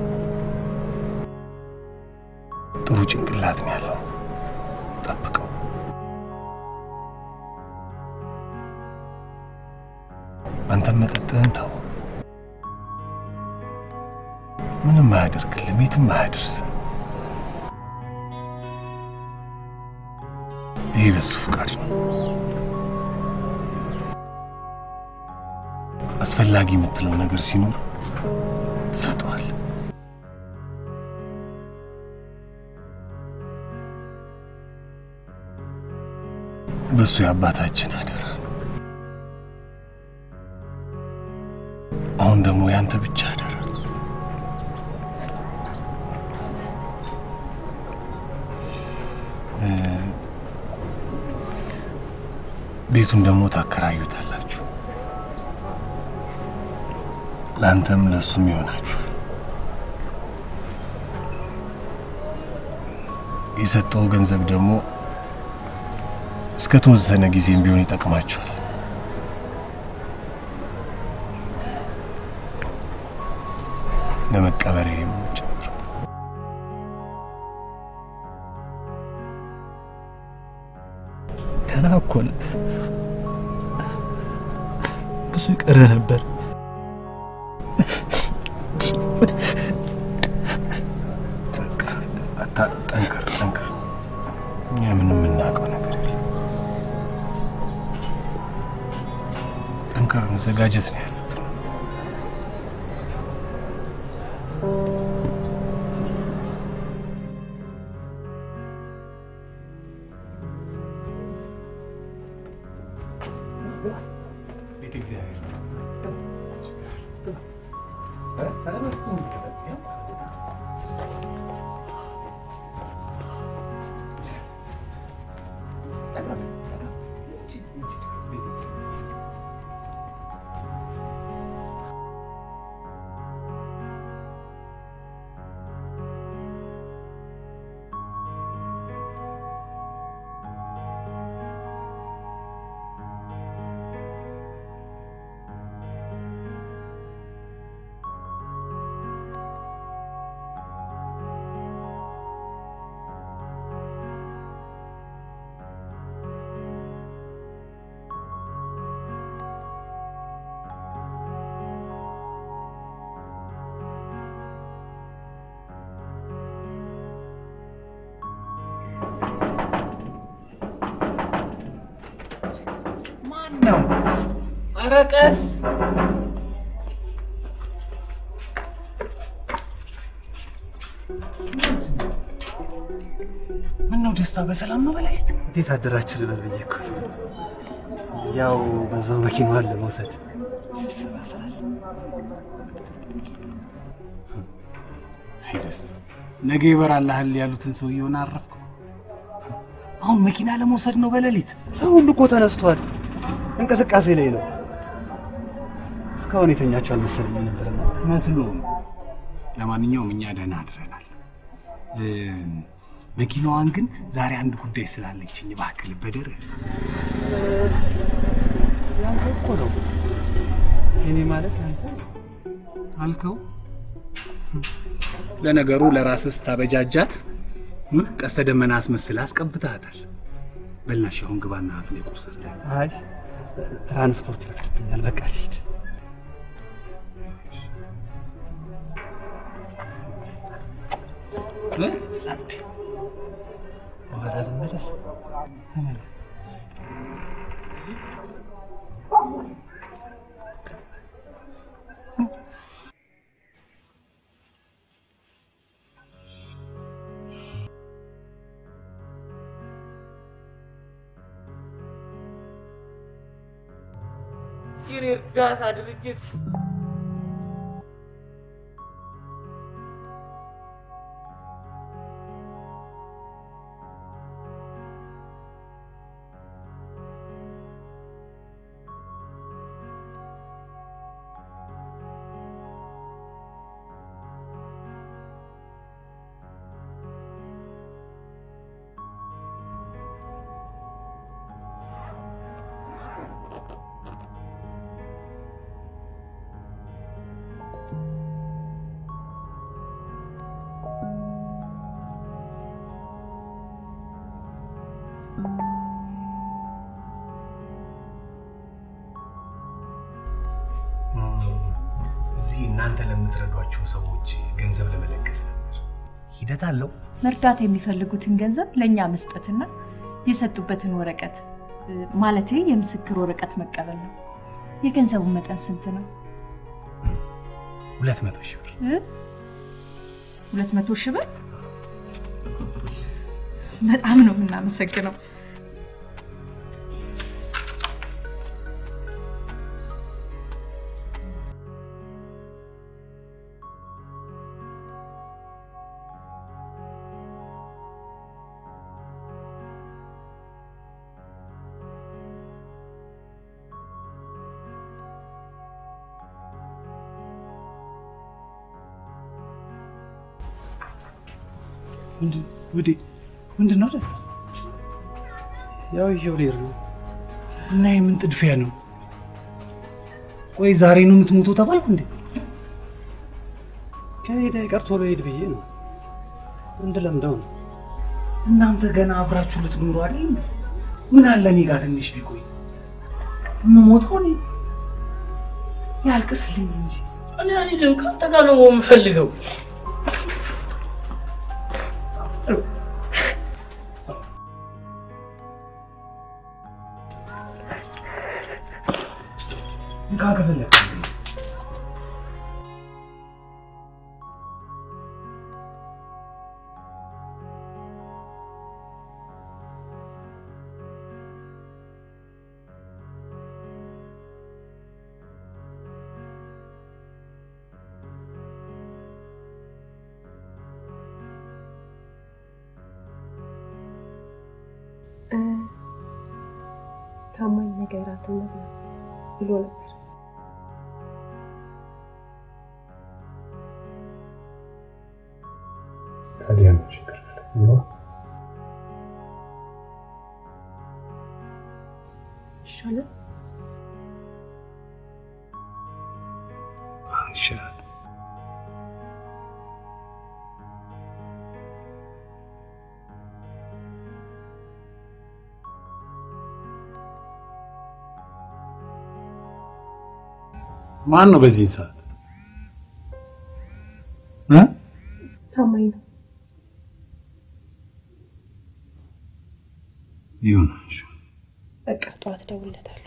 ጥሩ ጭንቅላት ነው ያለው። ጠብቀው። አንተም መጠጥህን ተው። ምንም አያደርግልም፣ የትም አያደርስም። ይሄ ለሱ ፍቃድ ነው። አስፈላጊ የምትለው ነገር ሲኖር ትሰጠዋል። በእሱ የአባታችን አደራ ነው። አሁን ደግሞ ያንተ ብቻ አደራ። እ፣ ቤቱን ደግሞ ታከራዩታላችሁ። ለአንተም ለእሱም ይሆናችኋል። የሰጠው ገንዘብ ደግሞ እስከ ተወሰነ ጊዜም ቢሆን ይጠቅማችኋል። ለመቀበሪያም ጭምር። ገና እኮ ነህ። ብዙ ይቀረ ነበር። አታ- ጠንክር ጠንክር። እኛ ምንም የምናውቀው ነገር የለም። ጠንክር፣ መዘጋጀት ነው ያለብን። ቤተ እግዚአብሔር ማን ነው? ኧረ ቀስ ምን ነው ደስታ በሰላም ነው በላይት? እንዴት አደራችሁ ልበል ብዬ እኮ ነው። ያው በዛው መኪናዋን ለመውሰድ ስብሰባ ስላለ አይ ደስታ፣ ነገ ይበራልሃል ያሉትን ሰውየውን አረፍኩ። አሁን መኪና ለመውሰድ ነው በሌሊት? ሰው ሁሉ እኮ ተነስቷል፣ እንቅስቃሴ ላይ ነው። እስካሁን የተኛችሁ አልመሰለኝ ነበር። መስሎ ነው። ለማንኛውም እኛ ደህና አድረናል። እ፣ መኪናዋን ግን ዛሬ አንድ ጉዳይ ስላለችኝ እባክህ ልበደርህ። ያንተ እኮ ነው። እኔ ማለት ያንተ አልከው። ለነገሩ ለራስህ ስታበጃጃት እ፣ ቀስተ ደመና አስመስለህ አስቀብተሃታል። በልናሽ አሁን ግባና አፍ ላይ ቁርስ አድርግ። አይ ትራንስፖርት ይረፍድብኛል። በቃ ልሂድ። እ? በኋላ ልመለስ። ተመለስ። የኔ እርዳታ ድርጅት እዚህ እናንተ ለምትረዷቸው ሰዎች ገንዘብ ለመለገስ ነበር። ሂደት አለው። መርዳት የሚፈልጉትን ገንዘብ ለእኛ መስጠትና የሰጡበትን ወረቀት እ፣ ማለቴ የምስክር ወረቀት መቀበል ነው። የገንዘቡ መጠን ስንት ነው? ሁለት መቶ ሺህ ብር እ? ሁለት መቶ ሺህ ብር። በጣም ነው የምናመሰግነው። ወዴ ምንድን ነው ደስታ? ያው ይዤው ልሄድ ነው። እና የምን ጥድፊያ ነው? ቆይ ዛሬ ነው የምትሞተው ተባልኩ እንዴ? ከሄደ አይቀር ቶሎ ሄድ ብዬ ነው እንድለምደው ነው። እናንተ ገና አብራችሁ ልትኖሩ አይደል እንዴ? ምን አለ እኔ ጋር ትንሽ ቢቆይ የምሞተው እኔ ያልቅስልኝ እንጂ እኔ አልሄድም። ከአንተ ጋር ነው የምፈልገው። እንካ ከፈለግ ታማኝ ነገራት እንብላ ብሎ ነበር። ታዲያ ነው ችግር ነው ይሻላል። ይሻላል። ማን ነው በዚህ ሰዓት እ ታማኝ ነው። ይሁን በቃ ጠዋት እደውልለታለሁ።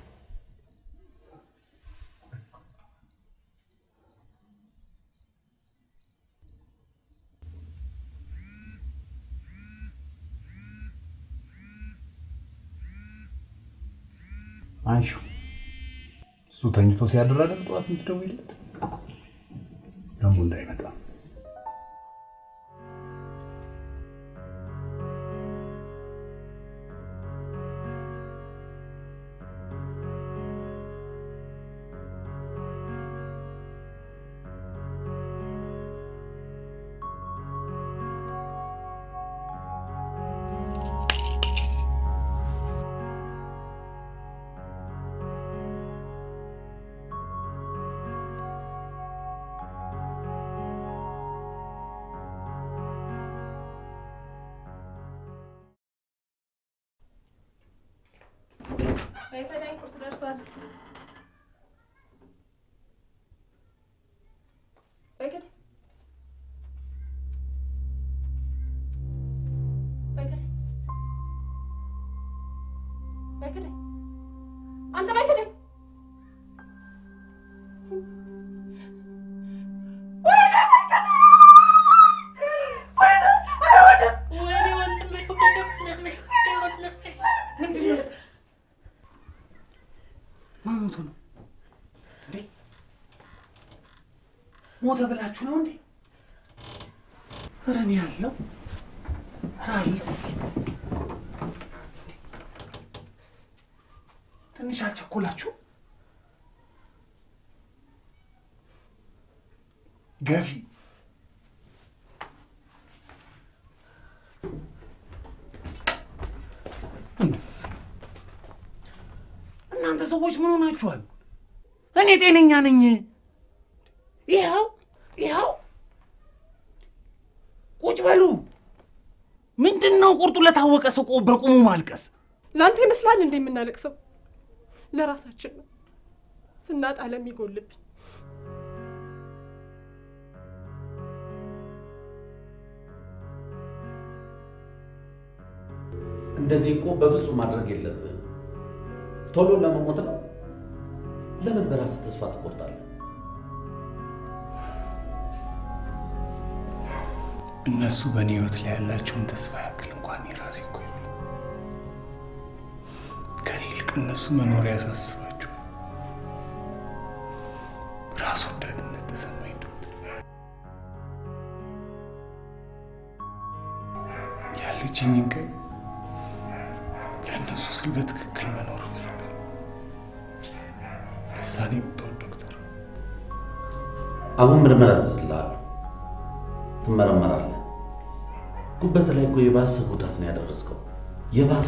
አንሺው። እሱ ተኝቶ ሲያድር አይደል ጠዋት የምትደውይለት? ደግሞ እንዳይመጣ በይፈዳኝ ቁርስ ደርሷል። በይከደ በይከደ በይከደ አንተ በይከደ ማሞቱ ነው እንዴ? ሞተ ብላችሁ ነው እንዴ? ኧረ እኔ አለው ኧረ አለው። ትንሽ አልቸኮላችሁ? ገፊ እናንተ ሰዎች ምን ሆናችኋል? እኔ ጤነኛ ነኝ። ይኸው ይኸው፣ ቁጭ በሉ። ምንድን ነው ቁርጡ ለታወቀ ሰው ቆ- በቁሙ ማልቀስ? ለአንተ ይመስላል እንዴ የምናለቅሰው? ለራሳችን ነው ስናጣ ለሚጎልብን እንደዚህ እኮ በፍጹም ማድረግ የለብህም። ቶሎ ለመሞት ነው። ለምን በራስህ ተስፋ ትቆርጣለህ? እነሱ በእኔ ህይወት ላይ ያላቸውን ተስፋ ያክል እንኳን የራሴ እኮ የለም። ከኔ ይልቅ እነሱ መኖር ያሳስባቸዋል። ራስ ወዳድነት ተሰማኝ ዶክተር። ያለችኝን ቀን ለእነሱ ስል በትክክል መኖር እፈልጋለሁ። ለዛ ነው የመጣሁት ዶክተር። አሁን ምርመራ አዝዝልሃለሁ። ትመረመራለህ። ጉበት ላይ እኮ የባሰ ጉዳት ነው ያደረስከው። የባሰ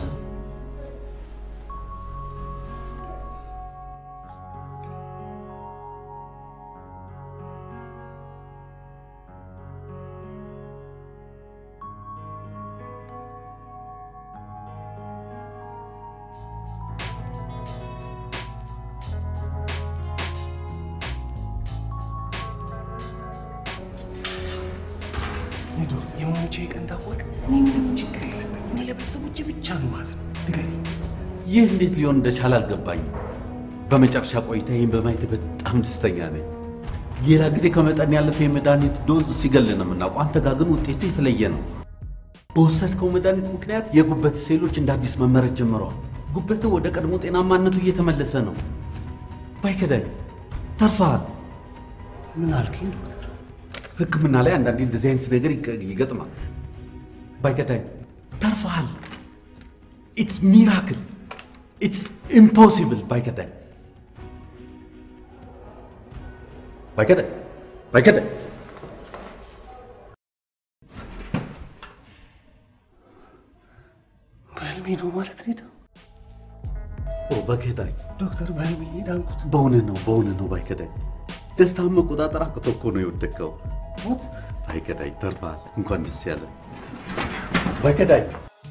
ዶክተር የመሞቼ ቀን ታወቀ። እኔ ምንም ችግር የለብኝ። እኔ ለቤተሰቦቼ ብቻ ነው ማዝነው። ንገረኝ። ይህ እንዴት ሊሆን እንደቻለ አልገባኝም። በመጨረሻ ቆይታ ይህን በማየት በጣም ደስተኛ ነኝ። ሌላ ጊዜ ከመጠን ያለፈ የመድኃኒት ዶዝ ሲገል ነው የምናውቀው። አንተ ጋር ግን ውጤቱ የተለየ ነው። በወሰድከው መድኃኒት ምክንያት የጉበት ሴሎች እንደ አዲስ መመረት ጀምረዋል። ጉበትህ ወደ ቀድሞ ጤናማነቱ እየተመለሰ ነው። ባይከዳኝ ተርፈሃል። ምን አልከኝ ዶክተር? ሕክምና ላይ አንዳንዴ እንደዚህ አይነት ነገር ይገ- ይገጥማል። ባይከዳኝ ተርፈሃል። ኢትስ ሚራክል ኢትስ ኢምፖሲብል። ባይከዳኝ ባይከዳኝ ባይከዳኝ በህልሜ ነው ማለት ነው የዳንኩት? ኦ በከዳኝ ዶክተር በህልሜ ነው የዳንኩት? በእውነት ነው በእውነት ነው ባይከዳኝ። ደስታን መቆጣጠር አቅቶ እኮ ነው የወደቅከው። ሞት ባይከዳኝ ተርፈሃል። እንኳን ደስ ያለ ባይከዳኝ።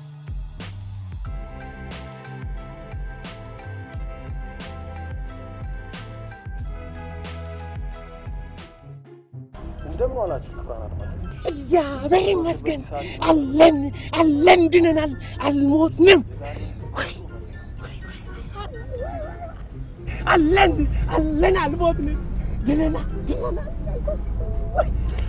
እንደምን ዋላችሁ ክቡራን አድማጮች። እግዚአብሔር ይመስገን አለን አለን ድነናል፣ አልሞትንም። ወይ፣ ወይ፣ ወይ። አለን አለን አልሞትንም፣ ድነናል ድነናል። ወይ፣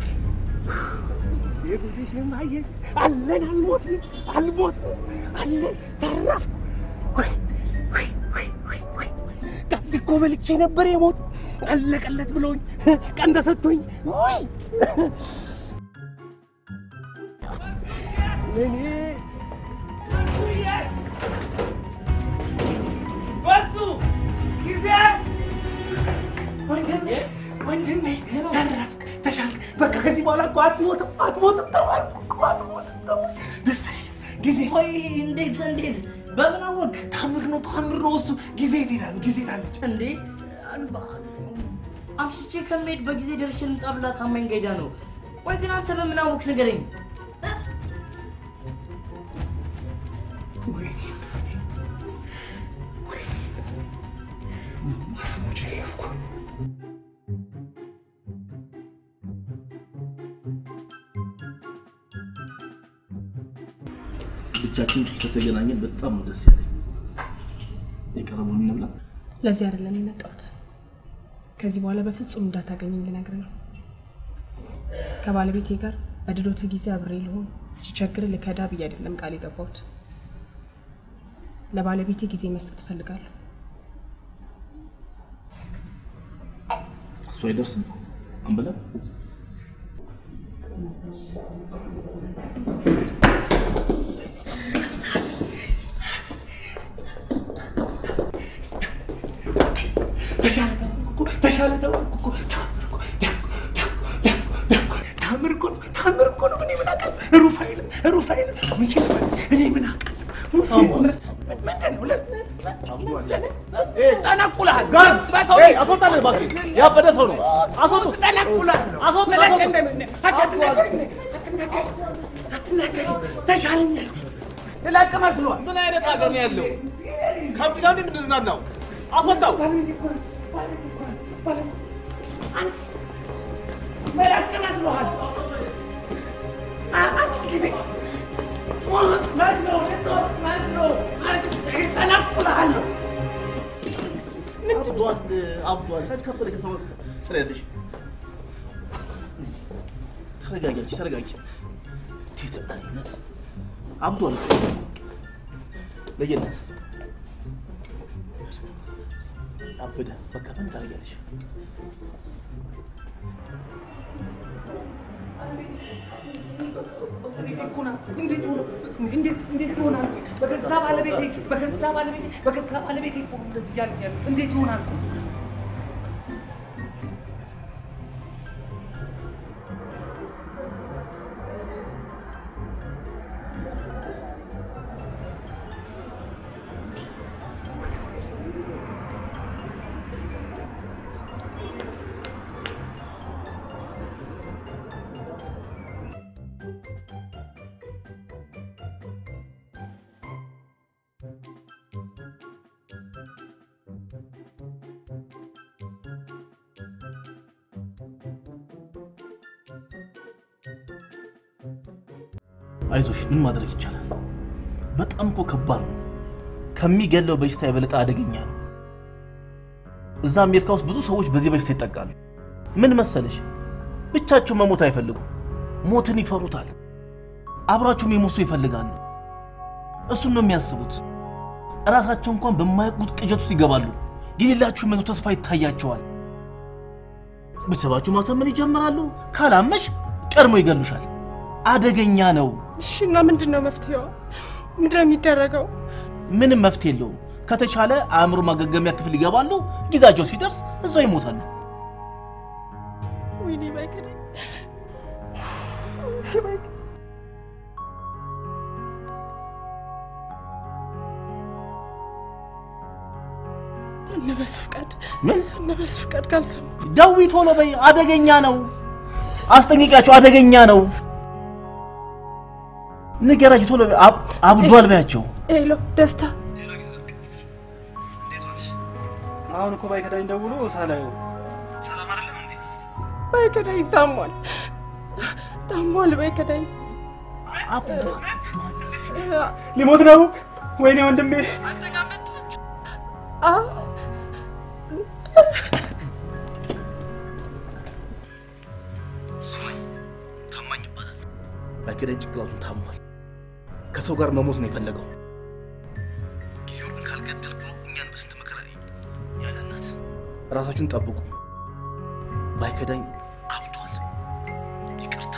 የጉዲሽ የማየሽ አለን አልሞትንም አልሞትንም አለን ተረፍኩ። ወይ፣ ወይ፣ ወይ፣ ወይ፣ ወይ። ቀንድ እኮ በልቼ ነበር የሞት አለቀለት ብለውኝ ቀን ተሰጥቶኝ ወይ እኔ በሱ ጊዜ ወንድሜ ወንድሜ ተረፍክ፣ ተሻልክ። በቃ ከዚህ በኋላ እኮ አትሞትም አትሞትም ተባልኩ እኮ አትሞትም ተባልኩ። ደስ አይልም ጊዜ ቆይ እንዴት እንዴት በምን አወቅ? ታምር ነው ታምር ነው እሱ። ጊዜ ትሄዳለች ጊዜ ታለች እንዴ አምስቼ ከመሄድ በጊዜ ደርሼ ልምጣ ብላ ታማኝ ጋይዳ ነው። ቆይ ግን አንተ በምን አወቅ ንገረኝ። ወይኔ እናቴ ወይኔ አስሞቼ ለፍኩ። ብቻችን ስለተገናኘን በጣም ነው ደስ ያለኝ። የቀረበውን እንብላ። ለዚህ አይደለም የመጣሁት። ከዚህ በኋላ በፍጹም እንዳታገኘኝ ልነግርህ ነው። ከባለቤቴ ጋር በድሎት ጊዜ አብሬ ልሆን ሲቸግር ልከዳ ብዬ አይደለም ቃል የገባሁት። ለባለቤቴ ጊዜ መስጠት እፈልጋለሁ። እሱ አይደርስም አንበላ ተሻለ ተባልኩ እኮ ተሻለ ተባልኩ እኮ ታምር እኮ ዳንኩ ዳንኩ ዳንኩ ዳንኩ ታምር እኮ ነው ታምር እኮ ነው። እኔ ምን አውቃለሁ? ሩፋኤል ሩፋኤል መቼ ልበልሽ? እኔ ምን አውቃለሁ? ምንድን ነው ለ- ጠነቁልሃል። በሰው ሚስት አስወጣልህ እባክህ። ያበደ ሰው ነው። አስወጡት። ጠነቁልሃል። አስወጡት፣ መለቅ አስወጡት። እንደምን- አንቺ አትናገሪም እንዴ? አትናገሪም አትናገሪም። ተሻለኝ አልኩሽ። ልለቅ መስሏል። ምን አይነት ሀገር ነው ያለው? ከብት ጋር እንዴት የምንዝናናው? አስወጣው። አንቺ መለቅ መስሎሃል። አ- አንቺ ጊዜ መስሎ ልትወስድ መስሎ ጠነቁልሃለሁ። አብዷል፣ አብዷል። ሂድ ከፈለ ከሰማ ትለያለሽ። ተረጋጊ፣ አንቺ ተረጋጊ። እንዴት አይነት አብዷል። ለየለት አበደ። በቃ ምን ታደርጊያለሽ? እንዴት ይኮናል? እንዴት ሆኖ እንዴት እንዴት ይሆናል? በገዛ ባለቤቴ በገዛ ባለቤቴ በገዛ ባለቤቴ እኮ ነው እንደዚህ እያለኝ ያለው እንዴት ይሆናል? አይዞሽ፣ ምን ማድረግ ይቻላል? በጣም እኮ ከባድ ነው። ከሚገለው በሽታ የበለጠ አደገኛ ነው። እዛ አሜሪካ ውስጥ ብዙ ሰዎች በዚህ በሽታ ይጠቃሉ። ምን መሰለሽ፣ ብቻቸው መሞት አይፈልጉም፣ ሞትን ይፈሩታል። አብራቸውም የሞት ሰው ይፈልጋሉ። እሱን ነው የሚያስቡት። እራሳቸው እንኳን በማያውቁት ቅዠት ውስጥ ይገባሉ። የሌላችሁ መቶ ተስፋ ይታያቸዋል። ቤተሰባችሁ ማሰመን ይጀምራሉ። ካላመሽ ቀድሞ ይገሉሻል። አደገኛ ነው። እሺ፣ እና ምንድን ነው መፍትሄው? ምንድን ነው የሚደረገው? ምንም መፍትሄ የለውም። ከተቻለ አእምሮ ማገገሚያ ክፍል ይገባሉ። ጊዜያቸው ሲደርስ እዛው ይሞታሉ። ወይኔ ባይከዳኝ። እነ በሱ ፍቃድ ምን እነ በሱ ፍቃድ ካልሰሙ ደዊ ቶሎ በይ፣ አደገኛ ነው። አስጠንቅቂያቸው፣ አደገኛ ነው። ንገራቸው ቶሎ በይ። አብ- አብዷል በያቸው። ሄሎ ደስታ አሁን እኮ ባይከዳኝ ደውሎ ሳላየው ሰላም አይደለም እንዴ? ባይከዳኝ ታሟል ታሟል ባይከዳኝ ሊሞት ነው። ወይኔ ወንድሜ አ ስማኝ፣ ታማኝ ይባላል። ባይከዳኝ ጭንቅላቱን ታሟል። ከሰው ጋር መሞት ነው የፈለገው። ጊዜውን ግን ካልገደል ብሎ እኛን በስንት መከራ ያለ እናት። ራሳችሁን ጠብቁ። ባይከዳኝ አብዷል። ይቅርታ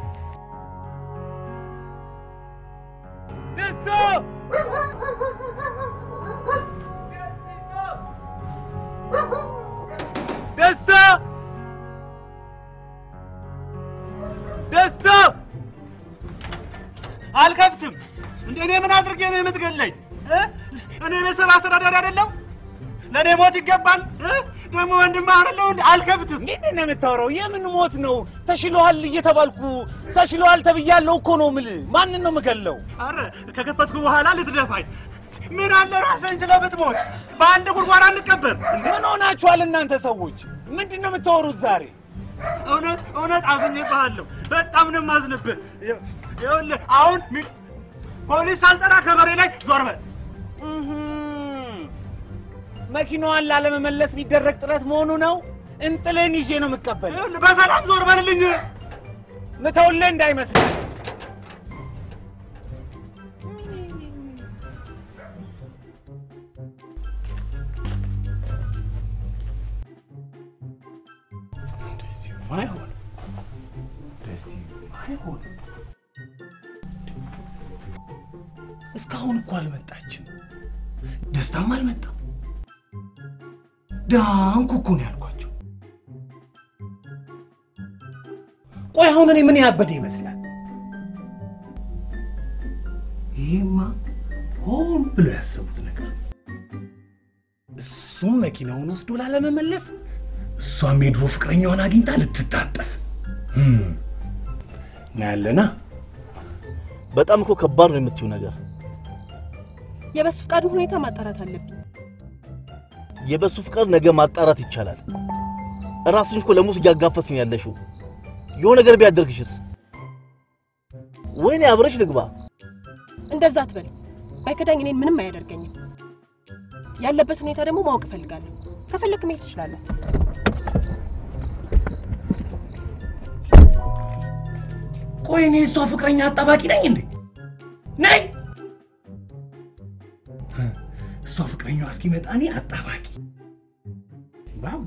ደስታ ደስታ ደስታ አልከፍትም። እንደ እኔ ምን አድርጌ ነው የምትገለኝ? እ? እኔ ቤተሰብ አስተዳዳሪ አይደለሁ? ለእኔ ሞት ይገባል? እ? ደግሞ ወንድም አይደለሁ? እንደ አልከፍትም። ምንድን ነው የምታወራው? የምን ሞት ነው? ተሽሎሃል እየተባልኩ ተሽሎሃል ተብያለሁ እኮ ነው የምልህ። ማንን ነው የምገለው? አረ ከከፈትኩ በኋላ ልትደፋኝ ምን አለ ራስህን ችለህ ብትሞት። በአንድ ጉድጓድ አንቀበር። ምን ሆናችኋል እናንተ ሰዎች? ምንድን ነው የምታወሩት ዛሬ? እውነት እውነት አዝኜብሃለሁ። በጣም ነው የማዝንብህ። ይኸው- ይኸውልህ አሁን ሚ- ፖሊስ ሳልጠራ ከበሬ ላይ ዞር በል። እህም፣ መኪናዋን ላለመመለስ የሚደረግ ጥረት መሆኑ ነው። እንጥልን ይዤ ነው የምቀበል። በሰላም ዞር በልልኝ። ምተውልህ እንዳይመስልህ። እንደዚህማ አይሆንም። እንደዚህማ አይሆንም። እስካሁን እኮ አልመጣችም። ደስታም አልመጣም። ዳንኩ እኮ ነው ያልኳቸው። ቆይ አሁን እኔ ምን ያበደ ይመስላል? ይሄማ ሆን ብሎ ያሰቡት ነገር ነው። እሱም መኪናውን ወስዶ ላለመመለስ፣ እሷም የድሮ ፍቅረኛዋን አግኝታ ልትታጠፍ እናያለና። በጣም እኮ ከባድ ነው የምትይው ነገር። የበሱ ፍቃድን ሁኔታ ማጣራት አለብኝ። የበሱ ፍቃድ ነገ ማጣራት ይቻላል። ራስሽ እኮ ለሞት እያጋፈጥሽ ነው ያለሽው። የሆነ ነገር ቢያደርግሽስ? ወይኔ አብረሽ ልግባ። እንደዛ አትበል። ባይከዳኝ እኔን ምንም አያደርገኝም። ያለበት ሁኔታ ደግሞ ማወቅ እፈልጋለሁ። ከፈለክ መሄድ ትችላለህ። ቆይ እኔ እሷ ፍቅረኛ አጣባቂ ነኝ እንዴ? ነኝ። እሷ ፍቅረኛዋ እስኪመጣ እኔ አጣባቂ። ዋው!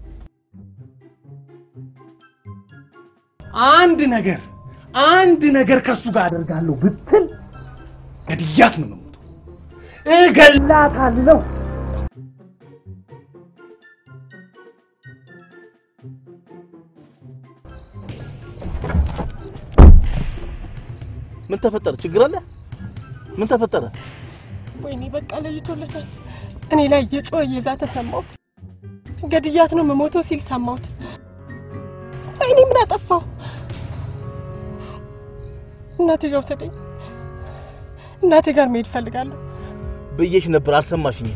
አንድ ነገር አንድ ነገር ከእሱ ጋር አደርጋለሁ ብትል ገድያት ነው የምሞተው። እገላታለሁ። ምን ተፈጠረ? ችግር አለ? ምን ተፈጠረ? ወይኔ በቃ ለይቶለታል። እኔ ላይ እየጮኸ እየዛተ ሰማሁት። ገድያት ነው የምሞተው ሲል ሰማሁት። ወይኔ ምን አጠፋው? እናቴ ጋር ውሰደኝ። እናቴ ጋር መሄድ እፈልጋለሁ። ብዬሽ ነበር፣ አልሰማሽኝም።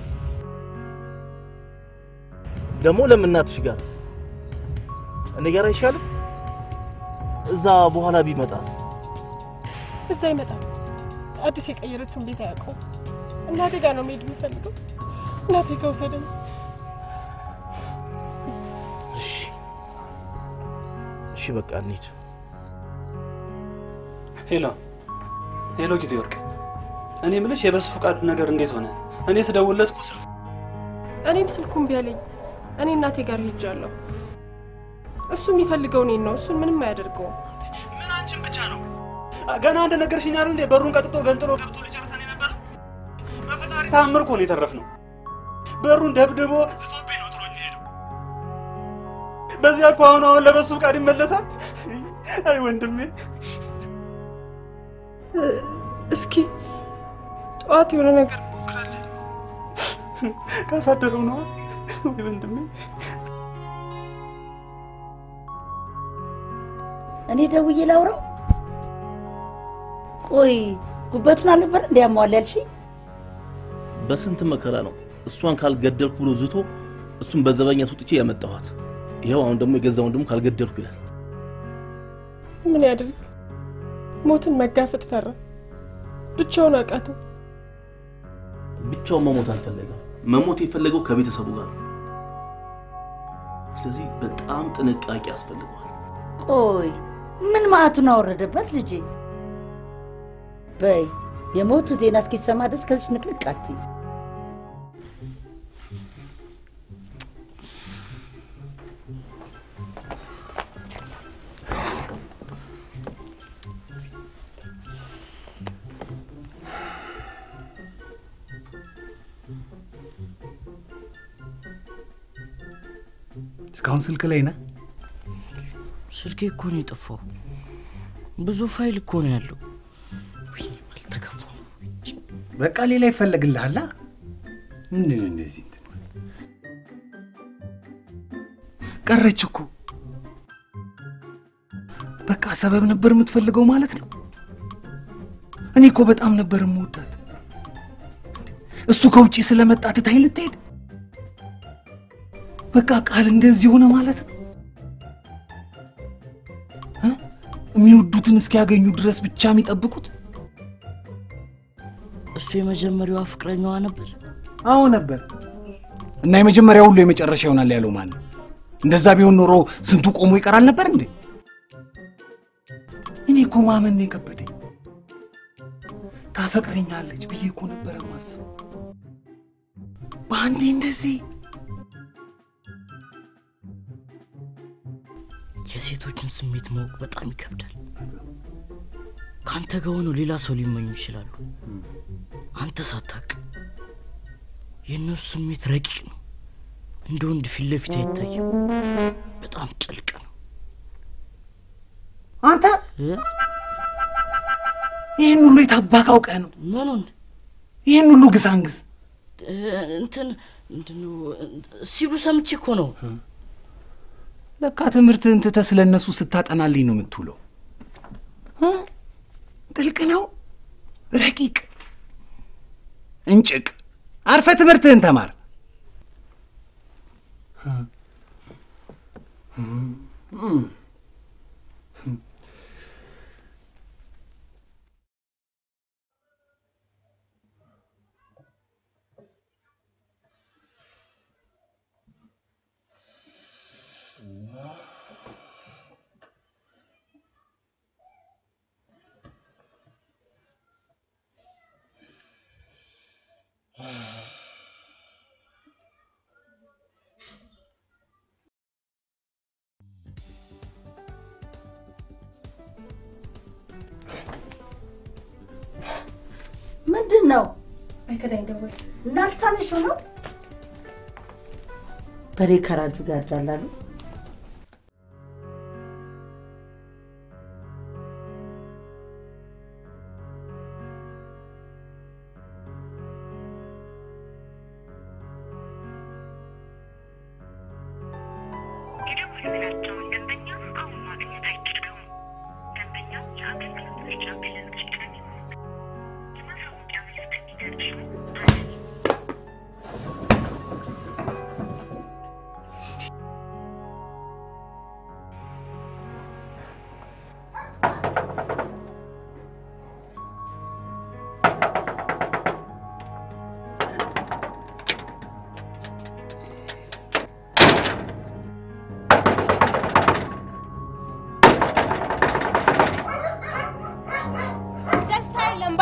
ደግሞ ለምን እናትሽ ጋር እኔ ጋር አይሻልም? እዛ በኋላ ቢመጣስ? እዛ ይመጣል። አዲስ የቀየረችውን ቤት አያውቀውም። እናቴ ጋር ነው መሄድ የምፈልገው። እናቴ ጋር ውሰደኝ። እሺ በቃ እንሂድ። ሄሎ ሄሎ፣ ጊዜ ወርቅ፣ እኔ የምልሽ የበሱ ፈቃዱ ነገር እንዴት ሆነ? እኔ ስደውልለት እኮ ስልኩ እኔም ስልኩን ቢያለኝ እኔ እናቴ ጋር ሄጃለሁ። እሱ የሚፈልገው እኔን ነው። እሱን ምንም አያደርገውም። ምን አንቺን ብቻ ነው? ገና አንድ ነገር ሽኛል እንዴ? በሩን ቀጥቶ ገንጥሎ ገብቶ ሊጨርሰን የነበረ በፈጣሪ ታምር እኮ ነው የተረፍነው። በሩን ደብድቦ ዝቶብኝ ነው ጥሎኝ ሄደው። በዚያ እኮ አሁን አሁን ለበሱ ፈቃድ ይመለሳል። አይ ወንድሜ፣ እስኪ ጠዋት የሆነ ነገር እንሞክራለን። ካሳደረው ነዋ። ወይ ወንድሜ እኔ ደውዬ ላውራው። ቆይ ጉበቱን አልነበር እንዲያሟል ያልሽኝ? በስንት መከራ ነው እሷን ካልገደልኩ ብሎ ዝቶ እሱን በዘበኛ አስወጥቼ ያመጣኋት። ይኸው አሁን ደግሞ የገዛ ወንድሙ ካልገደልኩ ይላል። ምን ያድርግ? ሞትን መጋፈጥ ፈራ። ብቻውን አቃተው። ብቻውን መሞት አልፈለገም። መሞት የፈለገው ከቤተሰቡ ጋር ነው። ስለዚህ በጣም ጥንቃቄ ያስፈልገዋል። ቆይ ምን ማዕቱን አወረደበት ልጄ? በይ የሞቱ ዜና እስኪሰማ ድረስ ከዚች ንቅንቅ አትይ። እስካሁን ስልክ ላይ ነህ? ስልኬ እኮ ነው የጠፋው። ብዙ ፋይል እኮ ነው ያለው። ወይኔ አልተከፋም። በቃ ሌላ ይፈለግልሃላ። ምንድን ነው እንደዚህ እንትን? ቀረች እኮ በቃ ሰበብ ነበር የምትፈልገው ማለት ነው። እኔ እኮ በጣም ነበር የምወዳት። እሱ ከውጭ ስለመጣ ትታኝ ልትሄድ በቃ ቃል እንደዚህ ሆነ ማለት ነው። እ? የሚወዱትን እስኪያገኙ ድረስ ብቻ የሚጠብቁት እሱ የመጀመሪያዋ ፍቅረኛዋ ነበር። አዎ ነበር። እና የመጀመሪያ ሁሉ የመጨረሻ ይሆናል ያለው ማን ነው? እንደዛ ቢሆን ኖሮ ስንቱ ቆሞ ይቀራል ነበር እንዴ? እኔ እኮ ማመን ነው የከበደኝ። ታፈቅረኛለች ብዬ እኮ ነበረ ማስበው። በአንዴ እንደዚህ የሴቶችን ስሜት ማወቅ በጣም ይከብዳል። ከአንተ ጋር ሆነው ሌላ ሰው ሊመኙ ይችላሉ። አንተ ሳታቅ የእነሱ ስሜት ረቂቅ ነው። እንደ ወንድ ፊት ለፊት አይታይም። በጣም ጥልቅ ነው። አንተ ይህን ሁሉ የታባክ አውቀህ ነው? ምኑን? ይህን ሁሉ ግሳንግስ እ፣ እንትን ምንድነው ሲሉ ሰምቼ እኮ ነው። ለካ ትምህርትህን ትተህ ስለ እነሱ ስታጠናልኝ ነው የምትውለው። እ? ጥልቅ ነው፣ ረቂቅ፣ እንጭቅ። አርፈ ትምህርትህን ተማር። ምንድን ነው አይከዳኝ ደወል እናልታነሽ ነው በሬ ከራጁ ጋር ዳላሉ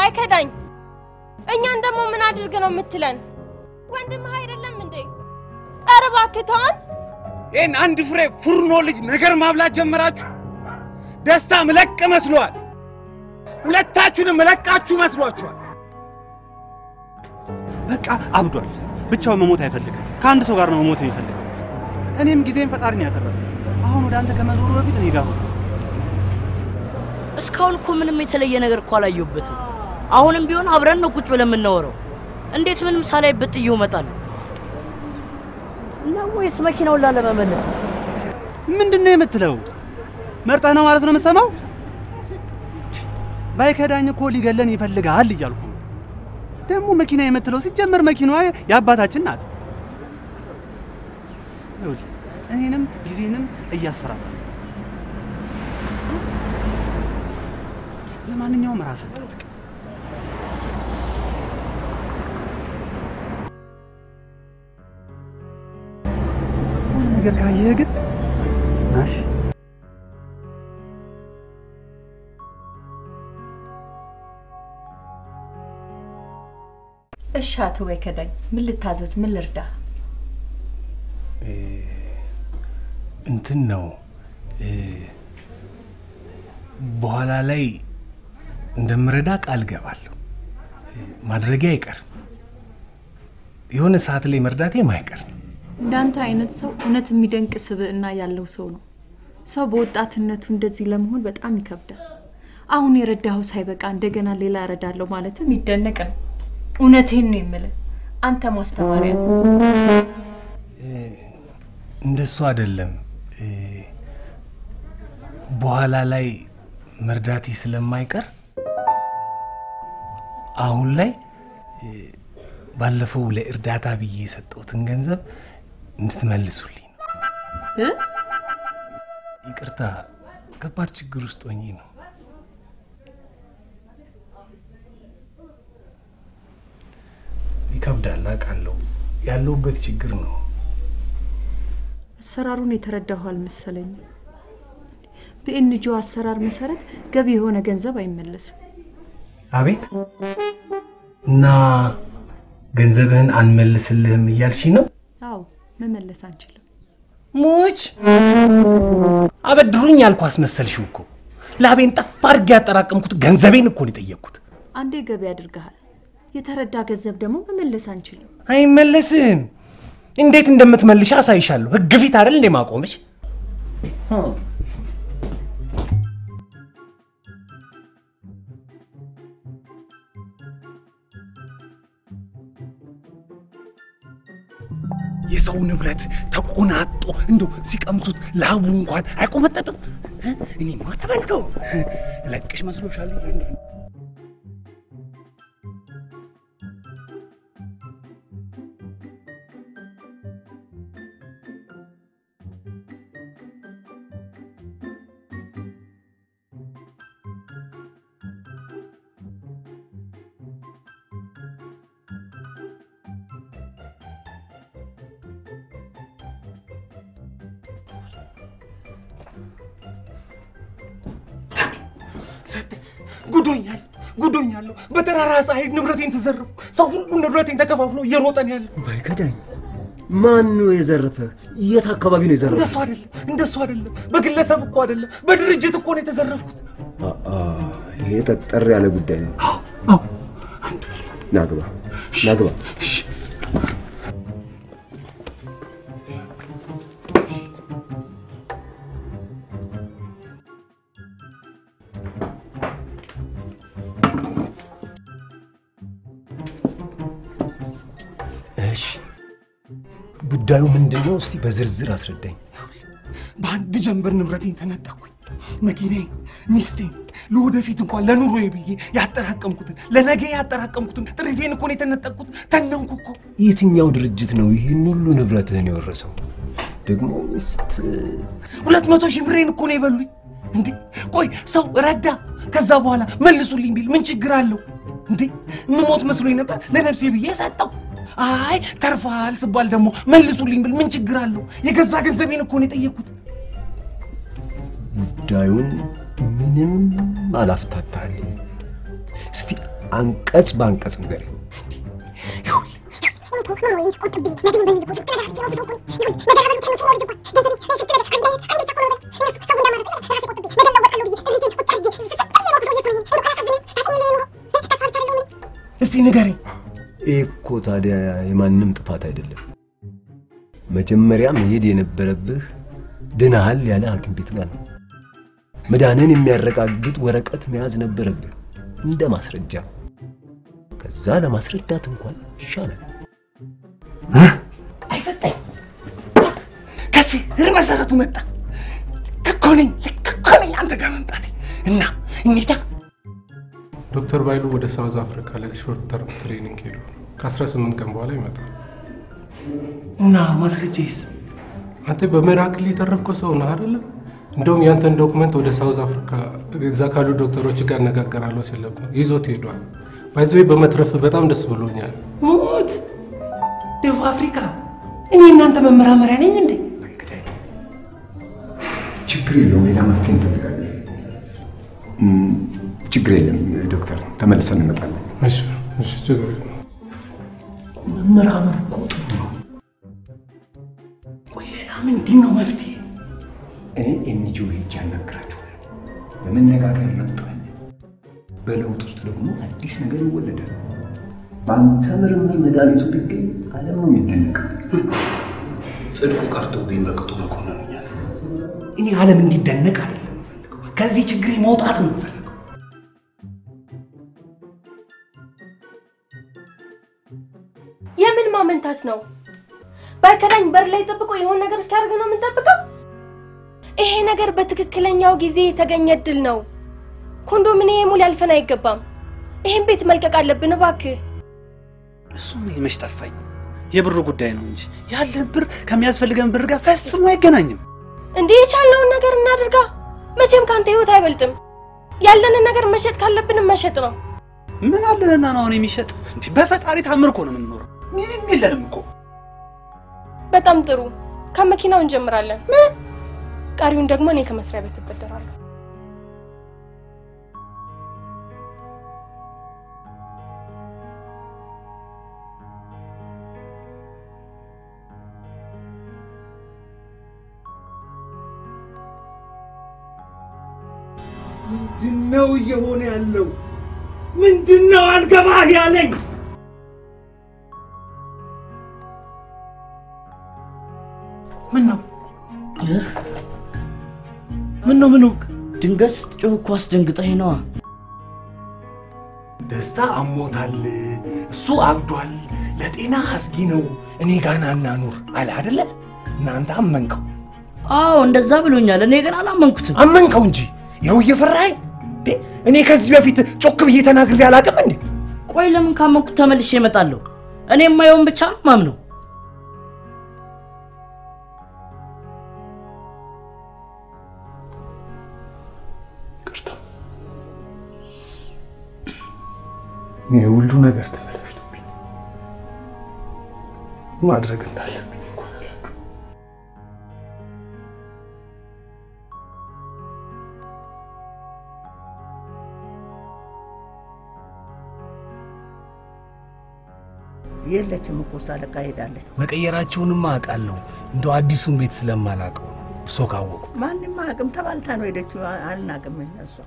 ባይከዳኝ እኛን ደግሞ ምን አድርግ ነው የምትለን? ወንድምህ አይደለም እንዴ? ኧረ እባክህ ተወን። ይህን አንድ ፍሬ ፉርኖ ልጅ ነገር ማብላት ጀመራችሁ። ደስታ ምለቅ መስሏል። ሁለታችሁንም እለቃችሁ መስሏችኋል። በቃ አብዷል። ብቻውን መሞት አይፈልግም። ከአንድ ሰው ጋር ነው መሞት የሚፈልገው። እኔም ጊዜም ፈጣሪ ነው ያተረፈ። አሁን ወደ አንተ ከመዞሩ በፊት እኔ ጋር ሁን። እስካሁን እኮ ምንም የተለየ ነገር እኮ አላየሁበትም። አሁንም ቢሆን አብረን ነው ቁጭ ብለን የምናወራው። እንዴት ምንም ሳላይበት ጥዬው እመጣለሁ? እና ወይስ መኪናውን ላለመመለስ ነው? ምንድን ነው የምትለው? መርጠህ ነው ማለት ነው የምትሰማው? ባይከዳኝ እኮ ሊገለን ይፈልጋል እያልኩ ነው። ደግሞ መኪና የምትለው ሲጀመር መኪናዋ የአባታችን ናት። ይኸውልህ እኔንም ጊዜንም እያስፈራራ ነው። ለማንኛውም ራስህ ጠብቅ። ሁሉ ነገር ካየህ ግን ናሽ እሺ አቶ ባይከዳኝ ምን ልታዘዝ? ምን ልርዳ? እንትን ነው እ፣ በኋላ ላይ እንደምረዳ ቃል ገባለሁ። ማድረጌ አይቀርም። የሆነ ሰዓት ላይ መርዳቴ ማይቀር ነው። እንዳንተ አይነት ሰው እውነት የሚደንቅ ስብዕና ያለው ሰው ነው። ሰው በወጣትነቱ እንደዚህ ለመሆን በጣም ይከብዳል። አሁን የረዳኸው ሳይበቃ እንደገና ሌላ እረዳለሁ ማለትም ይደነቅ ነው። እውነቴን ነው የምልህ። አንተ ማስተማሪያ ነው። እንደሱ አይደለም። እ፣ በኋላ ላይ መርዳቴ ስለማይቀር አሁን ላይ እ፣ ባለፈው ለእርዳታ ብዬ የሰጠሁትን ገንዘብ እንድትመልሱልኝ ነው። እ? ይቅርታ፣ ከባድ ችግር ውስጥ ሆኜ ነው። ይከብዳል፣ አውቃለሁ። ያለሁበት ችግር ነው። አሰራሩን የተረዳሁ አልመሰለኝም። በኤንጂኦ አሰራር መሰረት ገቢ የሆነ ገንዘብ አይመለስም። አቤት እና ገንዘብህን አንመልስልህም እያልሽ ነው? አዎ መመለስ አንችልም። ሙች አበድሩኝ ያልኩ አስመሰልሽው እኮ። ላቤን ጠፍ አድርጌ ያጠራቀምኩት ገንዘቤን እኮ ነው የጠየቅኩት። አንዴ ገቢ አድርገሃል። የተረዳ ገንዘብ ደግሞ መመለስ አንችልም። አይመለስም። እንዴት እንደምትመልሽ አሳይሻለሁ። ህግ ፊት አይደል እንዴ ማቆምሽ? የሰው ንብረት ተቆናጦ እንደው ሲቀምሱት ላቡ እንኳን አይቆመጠጥም። እኔማ ተበልቶ ለቅሽ መስሎሻል? ሰጥ ጉዶኛል ጉዶኛለሁ። በጠራራ ፀሐይ ንብረቴን ተዘረፉ። ሰው ሁሉ ንብረቴን ተከፋፍሎ እየሮጠን ያለ ባይከዳኝ ማን ነው የዘረፈ? የት አካባቢ ነው የዘረፈ? እንደሱ አይደለም፣ እንደሱ አይደለም። በግለሰብ እኮ አይደለም፣ በድርጅት እኮ ነው የተዘረፍኩት። ይሄ ጠጠር ያለ ጉዳይ ነው። ናግባ ናግባ። እሺ ጉዳዩ ምንድን ነው? እስቲ በዝርዝር አስረዳኝ። በአንድ ጀንበር ንብረቴን ተነጠቅኩኝ። መኪናዬን፣ ሚስቴን፣ ለወደፊት እንኳን ለኑሮዬ ብዬ ያጠራቀምኩትን ለነገ ያጠራቀምኩትን ጥሪቴን እኮ ነው የተነጠቅኩት። ተነንኩ እኮ። የትኛው ድርጅት ነው ይህን ሁሉ ንብረትህን የወረሰው? ደግሞ ሚስት ሁለት መቶ ሺህ ብሬን እኮ ነው የበሉኝ። እንዴ ቆይ ሰው ረዳ፣ ከዛ በኋላ መልሱልኝ ቢል ምን ችግር አለው? እንዴ ምሞት መስሎኝ ነበር፣ ለነፍሴ ብዬ ሰጠው። አይ ተርፋል ስባል ደግሞ መልሱልኝ ብል ምን ችግር አለው? የገዛ ገንዘቤን እኮ ነው የጠየቅኩት። ጉዳዩን ምንም አላፍታታልኝ። እስቲ አንቀጽ በአንቀጽ ንገረኝ። እስቲ ንገረኝ። ይህ እኮ ታዲያ የማንም ጥፋት አይደለም። መጀመሪያ መሄድ የነበረብህ ድናሃል ያለ ሐኪም ቤት ጋር ነው። መዳንን የሚያረጋግጥ ወረቀት መያዝ ነበረብህ እንደ ማስረጃ። ከዛ ለማስረዳት እንኳን ይሻላል። አይሰጠኝ ከዚህ እር መሰረቱ መጣ። ልክ እኮ ነኝ፣ ልክ እኮ ነኝ አንተ ጋር መምጣቴ እና እንሂዳ ዶክተር ባይሉ ወደ ሳውዝ አፍሪካ ለሾርት ተርም ትሬኒንግ ሄዱ። ከ18 ቀን በኋላ ይመጣል። እና ማስረጃዬስ? አንተ በሚራክል የተረፍከው ሰው ነህ አይደለ? እንደውም ያንተን ዶክመንት ወደ ሳውዝ አፍሪካ እዛ ካሉ ዶክተሮች ጋር እነጋገራለሁ ሲል ነበር። ይዞት ሄዷል። ባይዘዌ በመትረፍ በጣም ደስ ብሎኛል። ሙት ደቡብ አፍሪካ እኔ እናንተ መመራመሪያ ነኝ እንዴ? ችግር የለውም፣ ሌላ መፍትሄ እንፈልጋለን። እም፣ ችግር የለም ዶክተር፣ ተመልሰን እንመጣለን። እሺ፣ እሺ፣ ችግር የለም። መመራመር እኮ ጥሩ ነው። ቆይ ሌላ ምንድን ነው መፍትሄ? እኔ ኤንጂኦ ሄጄ አናግራቸዋለሁ። በመነጋገር ለውጥ አለ። በለውጥ ውስጥ ደግሞ አዲስ ነገር ይወለዳል። በአንተ ምርምር መድኃኒቱ ቢገኝ ዓለም ነው የሚደነቀው። ጽድቁ ቀርቶብኝ በቅጡ መኮንኑኛል። እኔ ዓለም እንዲደነቅ አይደለም የምፈልገው፣ ከዚህ ችግር መውጣት ነው የምፈልገው። የምን ማመንታት ነው? በከዳኝ በር ላይ ጠብቆ የሆነ ነገር እስኪያደርግ ነው የምንጠብቀው? ይሄ ነገር በትክክለኛው ጊዜ የተገኘ እድል ነው። ኮንዶሚኒየሙ ሊያልፈን አይገባም። ይሄን ቤት መልቀቅ አለብን እባክህ። እሱም መች ጠፋኝ። የብሩ ጉዳይ ነው እንጂ ያለን ብር ከሚያስፈልገን ብር ጋር ፈጽሞ አይገናኝም። እንዲህ የቻልነውን ነገር እናድርጋ። መቼም ከአንተ ህይወት አይበልጥም። ያለንን ነገር መሸጥ ካለብን መሸጥ ነው። ምን አለንና ነው አሁን የሚሸጥ? እንዲህ በፈጣሪ ታምር እኮ ነው የምንኖረው። ምንም የለንም እኮ። በጣም ጥሩ። ከመኪናው እንጀምራለን። ቀሪውን ደግሞ እኔ ከመስሪያ ቤት እበደራለሁ። ምንድን ነው እየሆነ ያለው? ምንድን ነው አልገባህ ያለኝ? ምን ነው ምን ነው ምን ሆንክ? ድንገት ስትጮህ እኮ አስደንግጠኝ ነዋ። ደስታ አሞታል፣ እሱ አብዷል፣ ለጤና አስጊ ነው፣ እኔ ጋር ና እናኑር አለ አይደለ? እናንተ አመንከው። አዎ እንደዛ ብሎኛል። እኔ ግን አላመንኩትም። አመንከው እንጂ ይኸው እየፈራኸኝ። እንዴ እኔ ከዚህ በፊት ጮክ ብዬ ተናግሬ አላውቅም እንዴ? ቆይ ለምን ካመንኩት ተመልሼ እመጣለሁ? እኔ የማየውን ብቻ ነው ማምነው። ይህ ሁሉ ነገር ተበላሽቶብኝ ማድረግ እንዳለብኝ እንኳን አላውቅም። የለችም እኮ እሷ ለቃ ሄዳለች። መቀየራቸውንማ አውቃለሁ። እንደው አዲሱን ቤት ስለማላውቀው ነው። እርሶ ካወቁ ማንም አቅም ተባልታ ነው ሄደችው። አልናቅም እሷ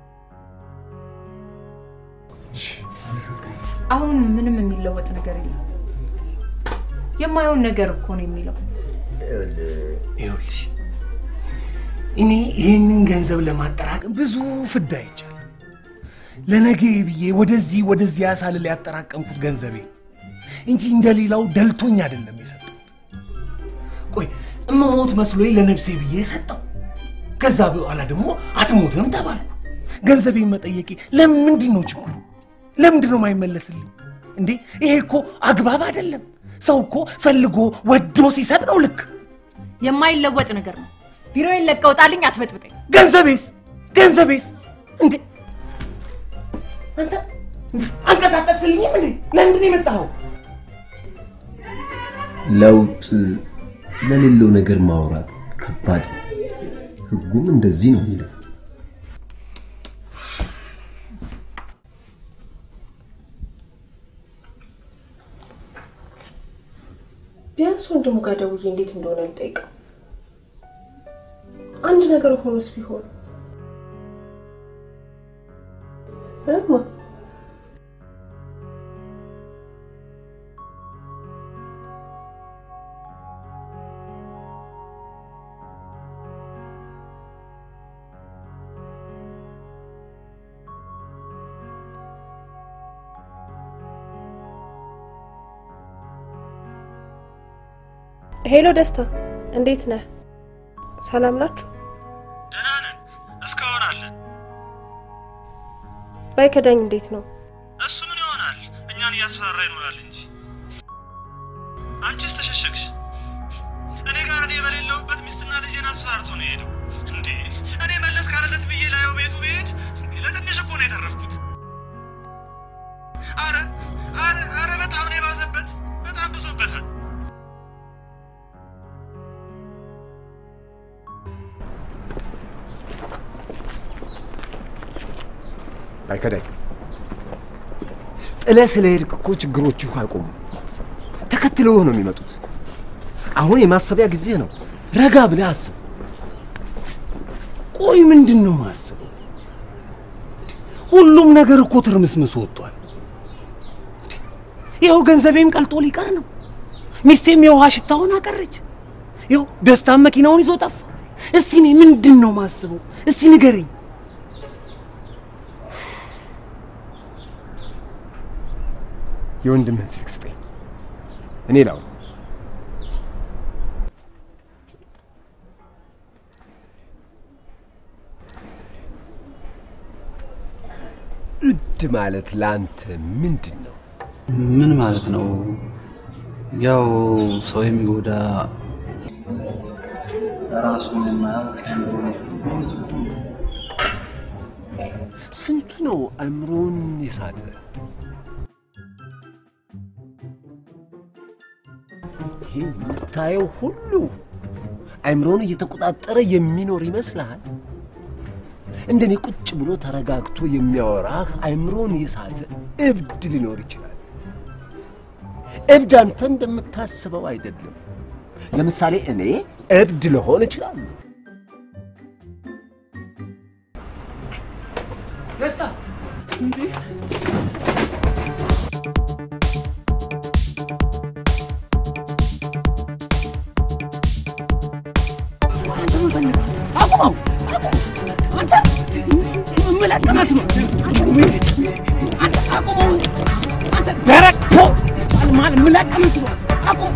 አሁን ምንም የሚለወጥ ነገር የለም። የማየውን ነገር እኮ ነው የሚለው። ይኸውልሽ እኔ ይህንን ገንዘብ ለማጠራቀም ብዙ ፍዳ ይቻል ለነገ ብዬ ወደዚህ ወደዚህ ያሳልል ያጠራቀምኩት ገንዘቤ እንጂ እንደሌላው ደልቶኝ አይደለም የሰጠሁት። ቆይ እምሞት መስሎኝ ለነፍሴ ብዬ የሰጠው፣ ከዛ በኋላ ደግሞ አትሞትም ተባልኩ። ገንዘቤን መጠየቄ ለምንድን ነው ችግሩ? ለምንድን ነው የማይመለስልኝ? እንዴ ይሄ እኮ አግባብ አይደለም። ሰው እኮ ፈልጎ ወዶ ሲሰጥ ነው ልክ። የማይለወጥ ነገር ነው። ቢሮዬን ለቀህ ውጣልኝ፣ አትበጥብጠኝ። ገንዘቤስ ገንዘቤስ እንዴ አንተ አንቀሳቀስልኝም እንዴ? ለምንድን ነው የመጣኸው? ለውጥ ለሌለው ነገር ማውራት ከባድ ነው። ህጉም እንደዚህ ነው የሚለው። ወንድሙ ጋር ደውዬ እንዴት እንደሆነ ልጠይቀው። አንድ ነገር ሆኖስ ቢሆን እማ ሄሎ ደስታ፣ እንዴት ነህ? ሰላም ናችሁ? እስካሁን አለን። ባይከዳኝ እንዴት ነው? እሱ ምን ይሆናል? እኛን እያስፈራራ ይኖራል እንጂ። አንቺስ ተሸሸግሽ። እኔ ጋር እኔ በሌለሁበት ሚስትና ልጄን አስፈራርቶ ነው የሄደው። እንዴ እኔ መለስ ካለለት ብዬ ላየው ቤቱ ብሄድ ለትንሽ እኮ ነው የተረፍኩት። አረ አረ አረ በጣም ነው የባዘበት። በጣም ብሶበታል። አይከዳኝ። ጥለህ ስለሄድክ እኮ ችግሮቹ አይቆሙም። ተከትለውህ ነው የሚመጡት። አሁን የማሰቢያ ጊዜ ነው። ረጋ ብለህ አስብ። ቆይ ምንድን ነው ማስበው? ሁሉም ነገር እኮ ትርምስምስ ወጥቷል። ይኸው ገንዘቤም ቀልጦ ሊቀር ነው። ሚስቴም የውሃ ሽታውን አቀረች። ይኸው ደስታም መኪናውን ይዞ ጠፋ። እስቲ እኔ ምንድን ነው ማስበው? እስቲ ንገረኝ። የወንድምህን ስልክ ስጠኝ፣ እኔ ላው እድ ማለት ለአንተ ምንድን ነው? ምን ማለት ነው? ያው ሰው የሚጎዳ ራሱን የማያውቅ ስንቱ ነው አእምሮውን የሳተ? ይህ የምታየው ሁሉ አእምሮውን እየተቆጣጠረ የሚኖር ይመስልሃል? እንደኔ ቁጭ ብሎ ተረጋግቶ የሚያወራህ አእምሮውን የሳተ እብድ ሊኖር ይችላል። እብድ አንተ እንደምታስበው አይደለም። ለምሳሌ እኔ እብድ ልሆን እችላለሁ። ደስታ እንዴ አቁመው! አንተ የምለቅመስ ነው። አንተ አቁመው! አንተ ደረቅ ፖ ማል የምለቅመስ ነው። አቁም!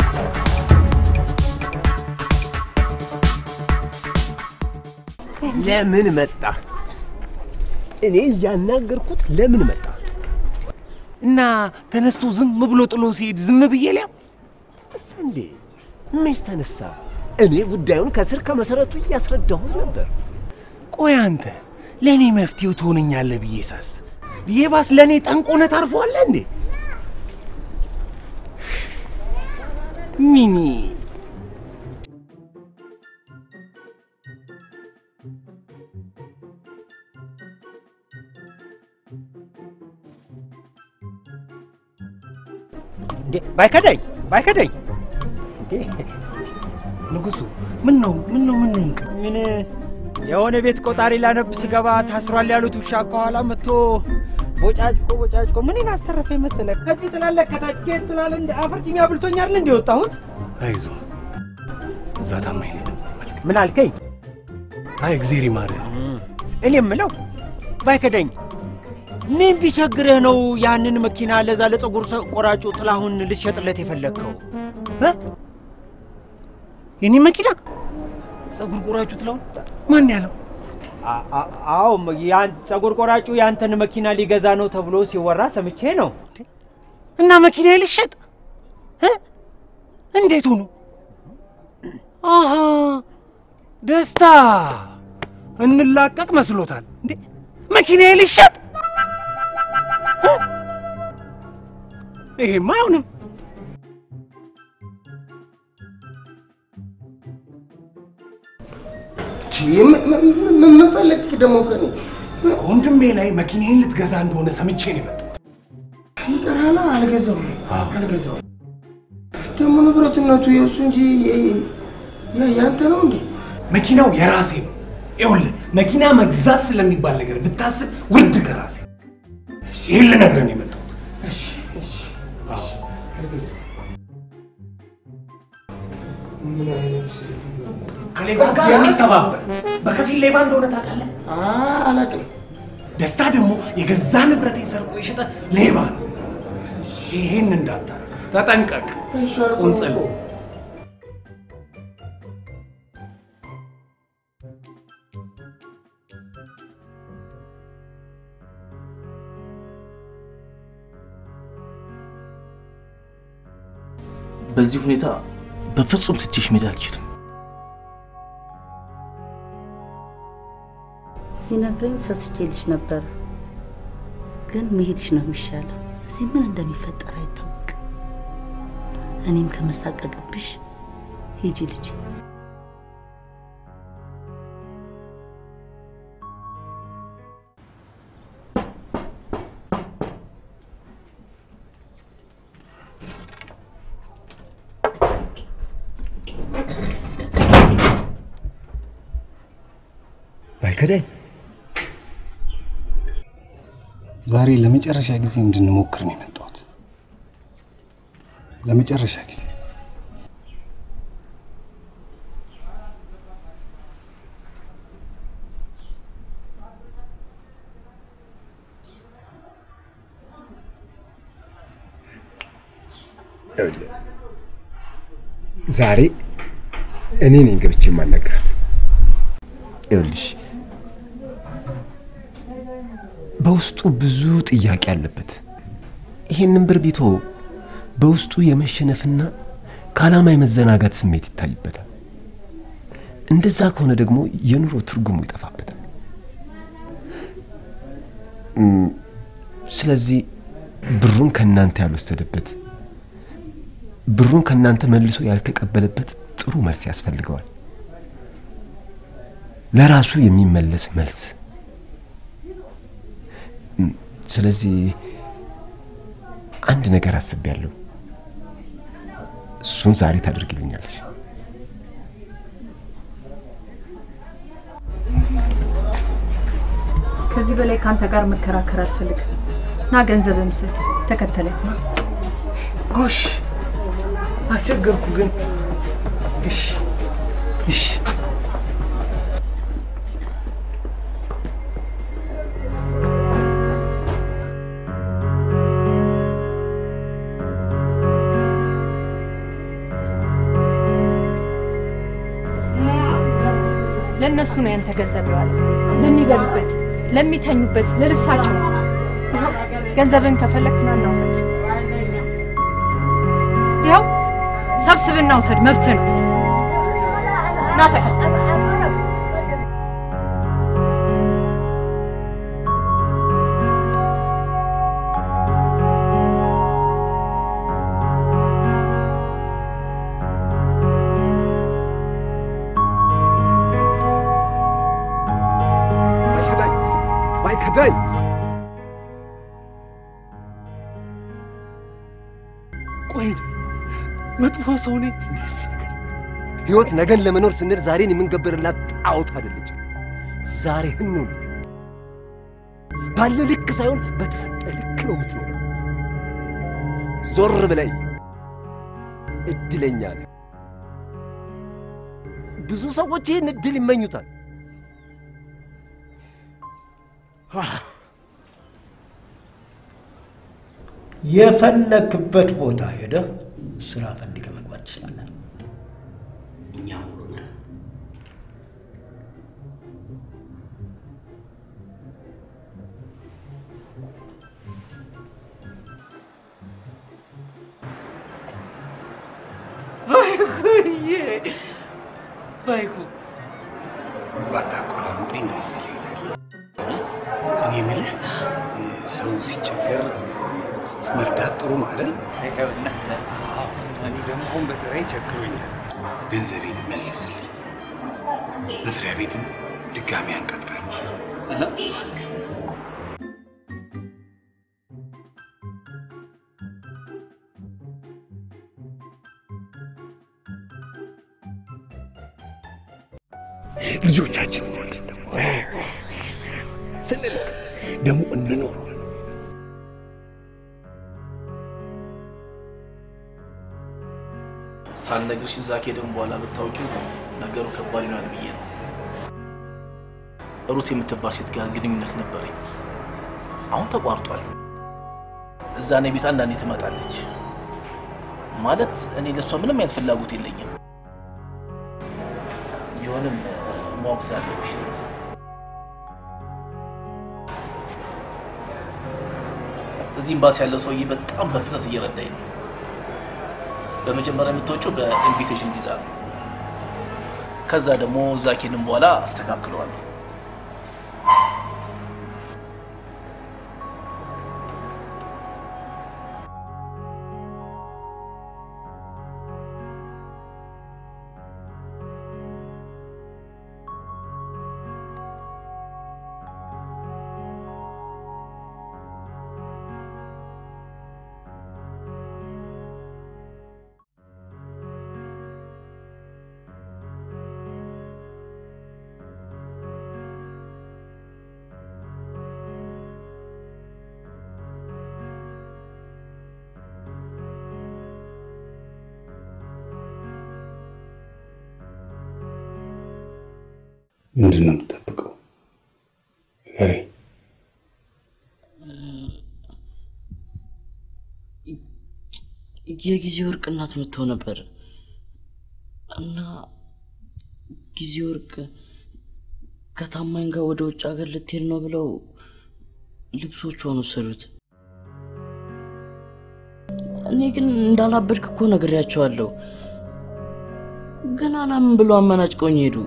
ለምን መጣ? እኔ እያናገርኩት ለምን መጣ? እና ተነስቶ ዝም ብሎ ጥሎ ሲሄድ ዝም ብዬ ሊያው ተነሳ እንዴ? መች ተነሳ? እኔ ጉዳዩን ከስር ከመሰረቱ እያስረዳሁት ነበር። ቆይ አንተ ለእኔ መፍትሄው ትሆነኛለህ ብዬ ሳስብ የባስ ለእኔ ጠንቆነ ታርፈዋለህ እንዴ? ሚኒ እንዴ ባይከዳኝ ባይከዳኝ እንዴ ንጉሱ ምን ነው ምን ነው ምን ነው ምን የሆነ ቤት ቆጣሪ ላነብ ስገባ ታስሯል ያሉት ውሻ ከኋላ መጥቶ ቦጫጭቆ ቦጫጭቆ ምንን አስተረፈኝ መሰለህ? ከዚህ ትላለህ ከታች ከየት ትላለህ? እንደ አፈር ቂሚ አብልቶኛል እንደ የወጣሁት። አይዞ እዛ ታማኝ ነኝ። ምን አልከኝ? አይ እግዜር ይማርህ። እኔ የምለው ባይከዳኝ ምን ቢቸግርህ ነው ያንን መኪና ለዛ ለፀጉር ቆራጩ ጥላሁን ልትሸጥለት የፈለግከው? የኔ መኪና ፀጉር ቆራጩ ጥላሁን ማን ያለው? አዎ ያን ፀጉር ቆራጩ ያንተን መኪና ሊገዛ ነው ተብሎ ሲወራ ሰምቼ ነው። እና መኪና ልሸጥ እ? እንዴት ሆኖ? አሃ ደስታ እንላቀቅ መስሎታል እንዴ? መኪና ልሸጥ? እ? ይሄማ አይሆንም። ምን ፈለግ ደግሞ ከኔ? ከወንድሜ ላይ መኪናዬን ልትገዛ እንደሆነ ሰምቼ ነው የመጣሁት። ይቀራላ። አልገዛውም አልገዛውም። ደግሞ ንብረትነቱ የእሱ እንጂ የ- የ- ያንተ ነው እንዴ? መኪናው የራሴ ነው። ይኸውልህ መኪና መግዛት ስለሚባል ነገር ብታስብ ውርድ ከራሴ ይህን ልነግርህ ነው የመጣሁት። አዎ። ምን አይነት ከሌባ ጋር የሚተባበር በከፊል ሌባ እንደሆነ ታውቃለህ? አላውቅም። ደስታ ደግሞ የገዛ ንብረቴ ሰርቆ የሸጠ ሌባ ነው። ይሄን እንዳታረግ ተጠንቀቅ። ቁንጽል በዚህ ሁኔታ በፍጹም ትቼሽ መሄድ አልችልም። ሲነግረኝ ሰስቼልሽ ነበር፣ ግን መሄድሽ ነው የሚሻለው። እዚህ ምን እንደሚፈጠር አይታወቅም። እኔም ከመሳቀቅብሽ ሂጂ ልጅ። ባይከዳኝ ዛሬ ለመጨረሻ ጊዜ እንድንሞክር ነው የመጣሁት። ለመጨረሻ ጊዜ ይኸውልህ፣ ዛሬ እኔ ነኝ ገብቼ የማናገራት። ይኸውልሽ በውስጡ ብዙ ጥያቄ አለበት። ይሄንን ብር ቢቶ በውስጡ የመሸነፍና ከዓላማ የመዘናጋት ስሜት ይታይበታል። እንደዛ ከሆነ ደግሞ የኑሮ ትርጉሙ ይጠፋበታል። እም፣ ስለዚህ ብሩን ከእናንተ ያልወሰደበት ብሩን ከእናንተ መልሶ ያልተቀበለበት ጥሩ መልስ ያስፈልገዋል። ለራሱ የሚመለስ መልስ። እም፣ ስለዚህ አንድ ነገር አስቤያለሁ። እሱን ዛሬ ታደርግልኛለች። ከዚህ በላይ ከአንተ ጋር መከራከር አልፈልግም። ና ገንዘብህን ውሰድ፣ ተከተለኝ። ጎሽ አስቸገርኩ ግን እሺ እሺ ለእነሱ ነው ያንተ ገንዘብ የዋለ ለሚበሉበት፣ ለሚተኙበት፣ ለልብሳቸው። ይኸው ገንዘብን ከፈለክ ና እናውሰድ። ይኸው ሰብስብና ውሰድ፣ መብት ነው። ና ተከተል። ባይከዳኝ ባይከዳኝ ቆይ መጥፎ ሰው ነኝ ህይወት ነገን ለመኖር ስንል ዛሬን የምንገብርላት ጣዖት አይደለች። ዛሬህን ነው ባለ ልክ ሳይሆን በተሰጠ ልክ ነው የምትኖረው። ዞር ብለይ እድለኛ ነህ። ብዙ ሰዎች ይህን እድል ይመኙታል። የፈለክበት ቦታ ሄደህ ስራ ፈልገህ መግባት ትችላለህ። እኛ ሙሉ ነን። ባይኩዬ ባይኩ ባታቆላምጠኝ ደስ ይለኛል። እኔ የምልህ ሰው ሲቸገር መርዳት ጥሩ ነው አይደል? እኔ ደግሞ አሁን በተራይ ቸግሮኛል። ገንዘቤን መልስልኝ። መስሪያ ቤትም ድጋሚ አንቀጥረን ልጆቻችን ወልድ ደግሞ ስንልክ ደግሞ እንኖር ሳልነግርሽ እዛ ከሄድን በኋላ ብታውቂው ነገሩ ከባድ ይሆናል ብዬ ነው። ሩት የምትባል ሴት ጋር ግንኙነት ነበረኝ። አሁን ተቋርጧል። እዛ እኔ ቤት አንዳንዴ ትመጣለች። ማለት እኔ ለእሷ ምንም አይነት ፍላጎት የለኝም። ቢሆንም ማወቅ ስላለብሽ ነው። እዚህ ኤምባሲ ያለው ሰውዬ በጣም በፍጥነት እየረዳኝ ነው። በመጀመሪያ የምትወጪው በኢንቪቴሽን ቪዛ ነው። ከዛ ደግሞ እዛ ከሄድን በኋላ አስተካክለዋለሁ። ምንድን ነው የምጠብቀው? ንገረኝ። የጊዜ ወርቅ እናት መጥተው ነበር እና ጊዜ ወርቅ ከታማኝ ጋር ወደ ውጭ ሀገር ልትሄድ ነው ብለው ልብሶቿን ወሰዱት። እኔ ግን እንዳላበድክ እኮ ነግሬያቸዋለሁ። ግን አላምን ብሎ አመናጭቀውኝ ሄዱ።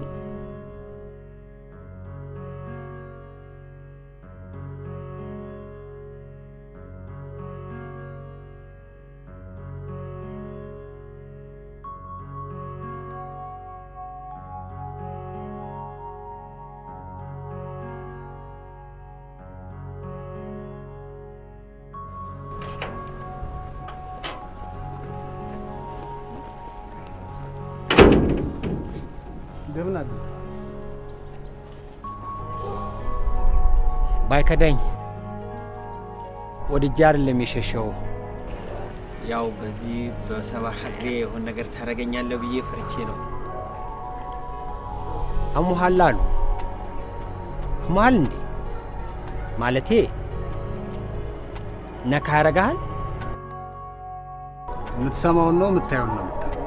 እንደምን አለ ባይከዳኝ ወድጄ አይደለም የሸሸው። ያው በዚህ በሰባራ እግሬ የሆነ ነገር ታደርገኛለህ ብዬ ፈርቼ ነው። አሞሃል አሉ። አሞሃል እንዴ? ማለቴ ነካ ያረጋሃል? የምትሰማውን ነው የምታየውን ነው የምታየው።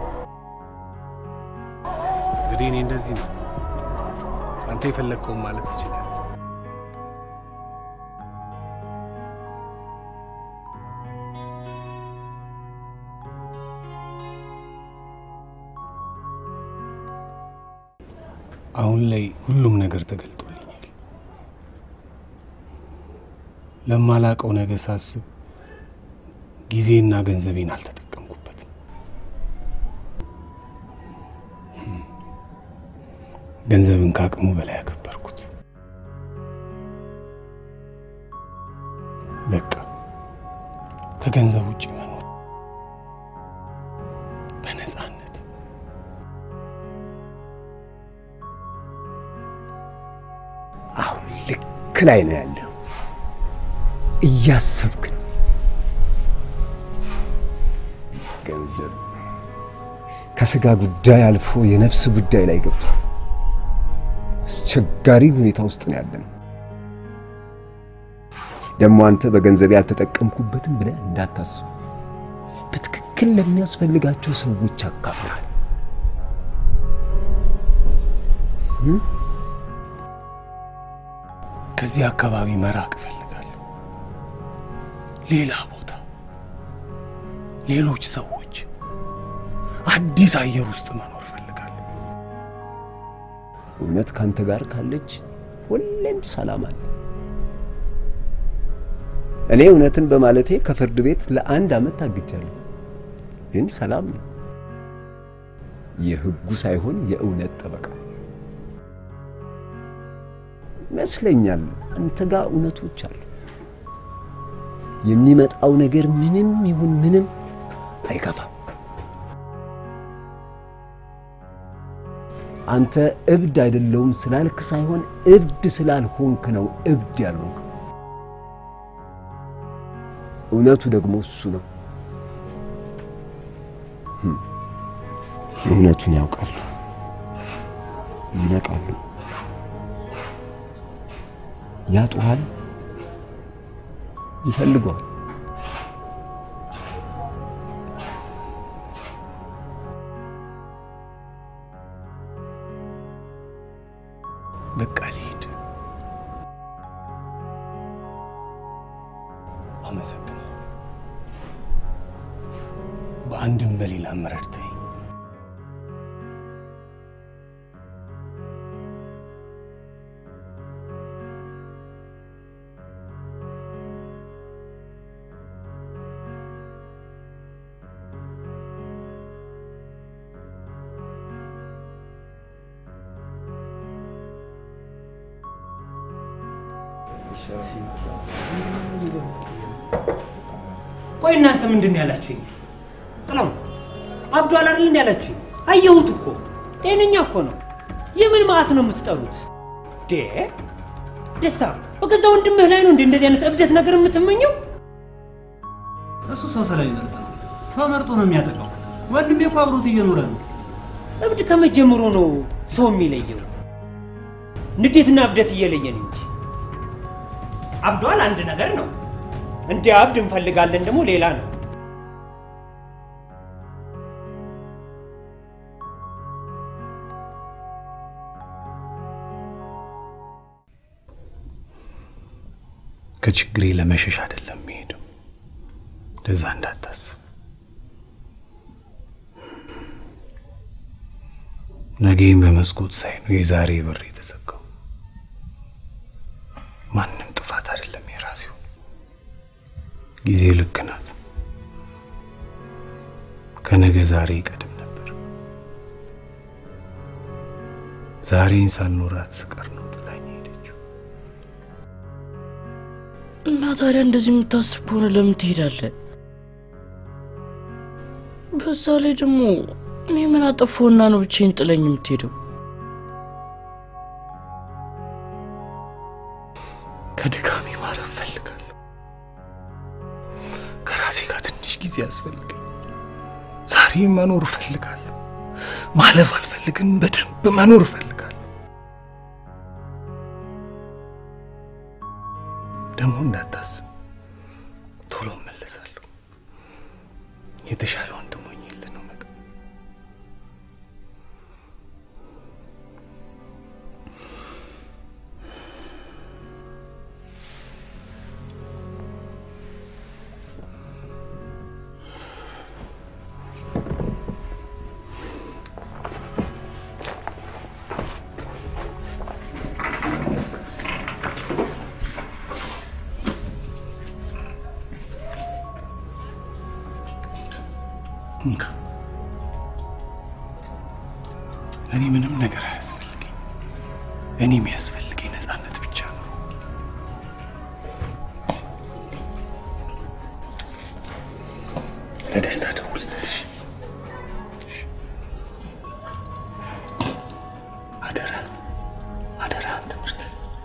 እንግዲህ እኔ እንደዚህ ነው። አንተ የፈለግከውን ማለት ትችላለህ። አሁን ላይ ሁሉም ነገር ተገልጦልኛል። ለማላቀው ነገር ሳስብ ጊዜና ገንዘቤን አልተጠቀምኩበትም። ገንዘብን ከአቅሙ በላይ ያከበርኩት። በቃ ከገንዘብ ውጭ መኖር በነፃነት አሁን ልክ ላይ ነው ያለው። እያሰብክ ነው። ገንዘብ ከስጋ ጉዳይ አልፎ የነፍስ ጉዳይ ላይ ገብቷል። አስቸጋሪ ሁኔታ ውስጥ ነው ያለነው። ደግሞ አንተ በገንዘብ ያልተጠቀምኩበትም ብለህ እንዳታስብ። በትክክል ለሚያስፈልጋቸው ሰዎች አካፍልሃል። ከዚህ አካባቢ መራቅ እፈልጋለሁ። ሌላ ቦታ፣ ሌሎች ሰዎች፣ አዲስ አየር ውስጥ መኖር እፈልጋለሁ። እውነት ካንተ ጋር ካለች ሁሌም ሰላም አለ። እኔ እውነትን በማለቴ ከፍርድ ቤት ለአንድ ዓመት ታግጃለሁ፣ ግን ሰላም ነው። የህጉ ሳይሆን የእውነት ጠበቃ ይመስለኛል። አንተ ጋር እውነቶች አሉ። የሚመጣው ነገር ምንም ይሁን ምንም አይከፋም። አንተ እብድ አይደለውም ስላልክ ሳይሆን እብድ ስላልሆንክ ነው እብድ ያልሆንክ። እውነቱ ደግሞ እሱ ነው። ህም፣ እውነቱን ያውቃሉ፣ ይነቃሉ፣ ያጡሃል፣ ይፈልገዋል። በቃ ልሂድ። አመሰግናለሁ። በአንድም በሌላም ረድተኝ ቆይ እናንተ ምንድን ነው ያላችሁኝ? ጥላው አብዷል አይደል እንዲ ያላችሁኝ? አየሁት እኮ ጤነኛ እኮ ነው። የምን መዓት ነው የምትጠሩት? ዴ ደስታ በገዛ ወንድምህ ላይ ነው እንደ እንደዚህ አይነት እብደት ነገር የምትመኘው? እሱ ሰው ስለሚመርጥ ነው። ሰው መርጦ ነው የሚያጠቃው። ወንድሜ እኮ አብሮት እየኖረ ነው። እብድ ከመጀመሩ ነው ሰው የሚለየው። ንዴትና እብደት እየለየን እንጂ አብዷል አንድ ነገር ነው። እንዲህ አብድ እንፈልጋለን ደግሞ ሌላ ነው። ከችግሬ ለመሸሽ አይደለም የሚሄደው። ለዛ እንዳታስብ። ነገን በመስኮት ሳይ ነው የዛሬ በር የተዘጋው። ማንም ጥፋት አይደለም የራሴው። ጊዜ ልክ ናት። ከነገ ዛሬ ይቀድም ነበር። ዛሬን ሳልኖራት ስቀር ነው ጥላኝ ሄደችው። እና ታዲያ እንደዚህ የምታስብ ከሆነ ለምን ትሄዳለህ? በዛ ላይ ደግሞ እኔ ምን አጠፋሁና ነው ብቻዬን ጥለኝ የምትሄደው? ከድካሜ ማረፍ ፈልጋለሁ። ከራሴ ጋር ትንሽ ጊዜ ያስፈልገኝ። ዛሬ መኖር እፈልጋለሁ። ማለፍ አልፈልግም። በደንብ መኖር እፈልጋለሁ። ደግሞ እንዳታስብ፣ ቶሎ እመለሳለሁ። የተሻለ ወንድም ሆኜልህ ነው መጣ እንካ። እኔ ምንም ነገር አያስፈልገኝ። እኔ የሚያስፈልገኝ ነፃነት ብቻ ነው። ለደስታ ደውልለት። እሺ? እሺ። አደራ አደራ ትምህርት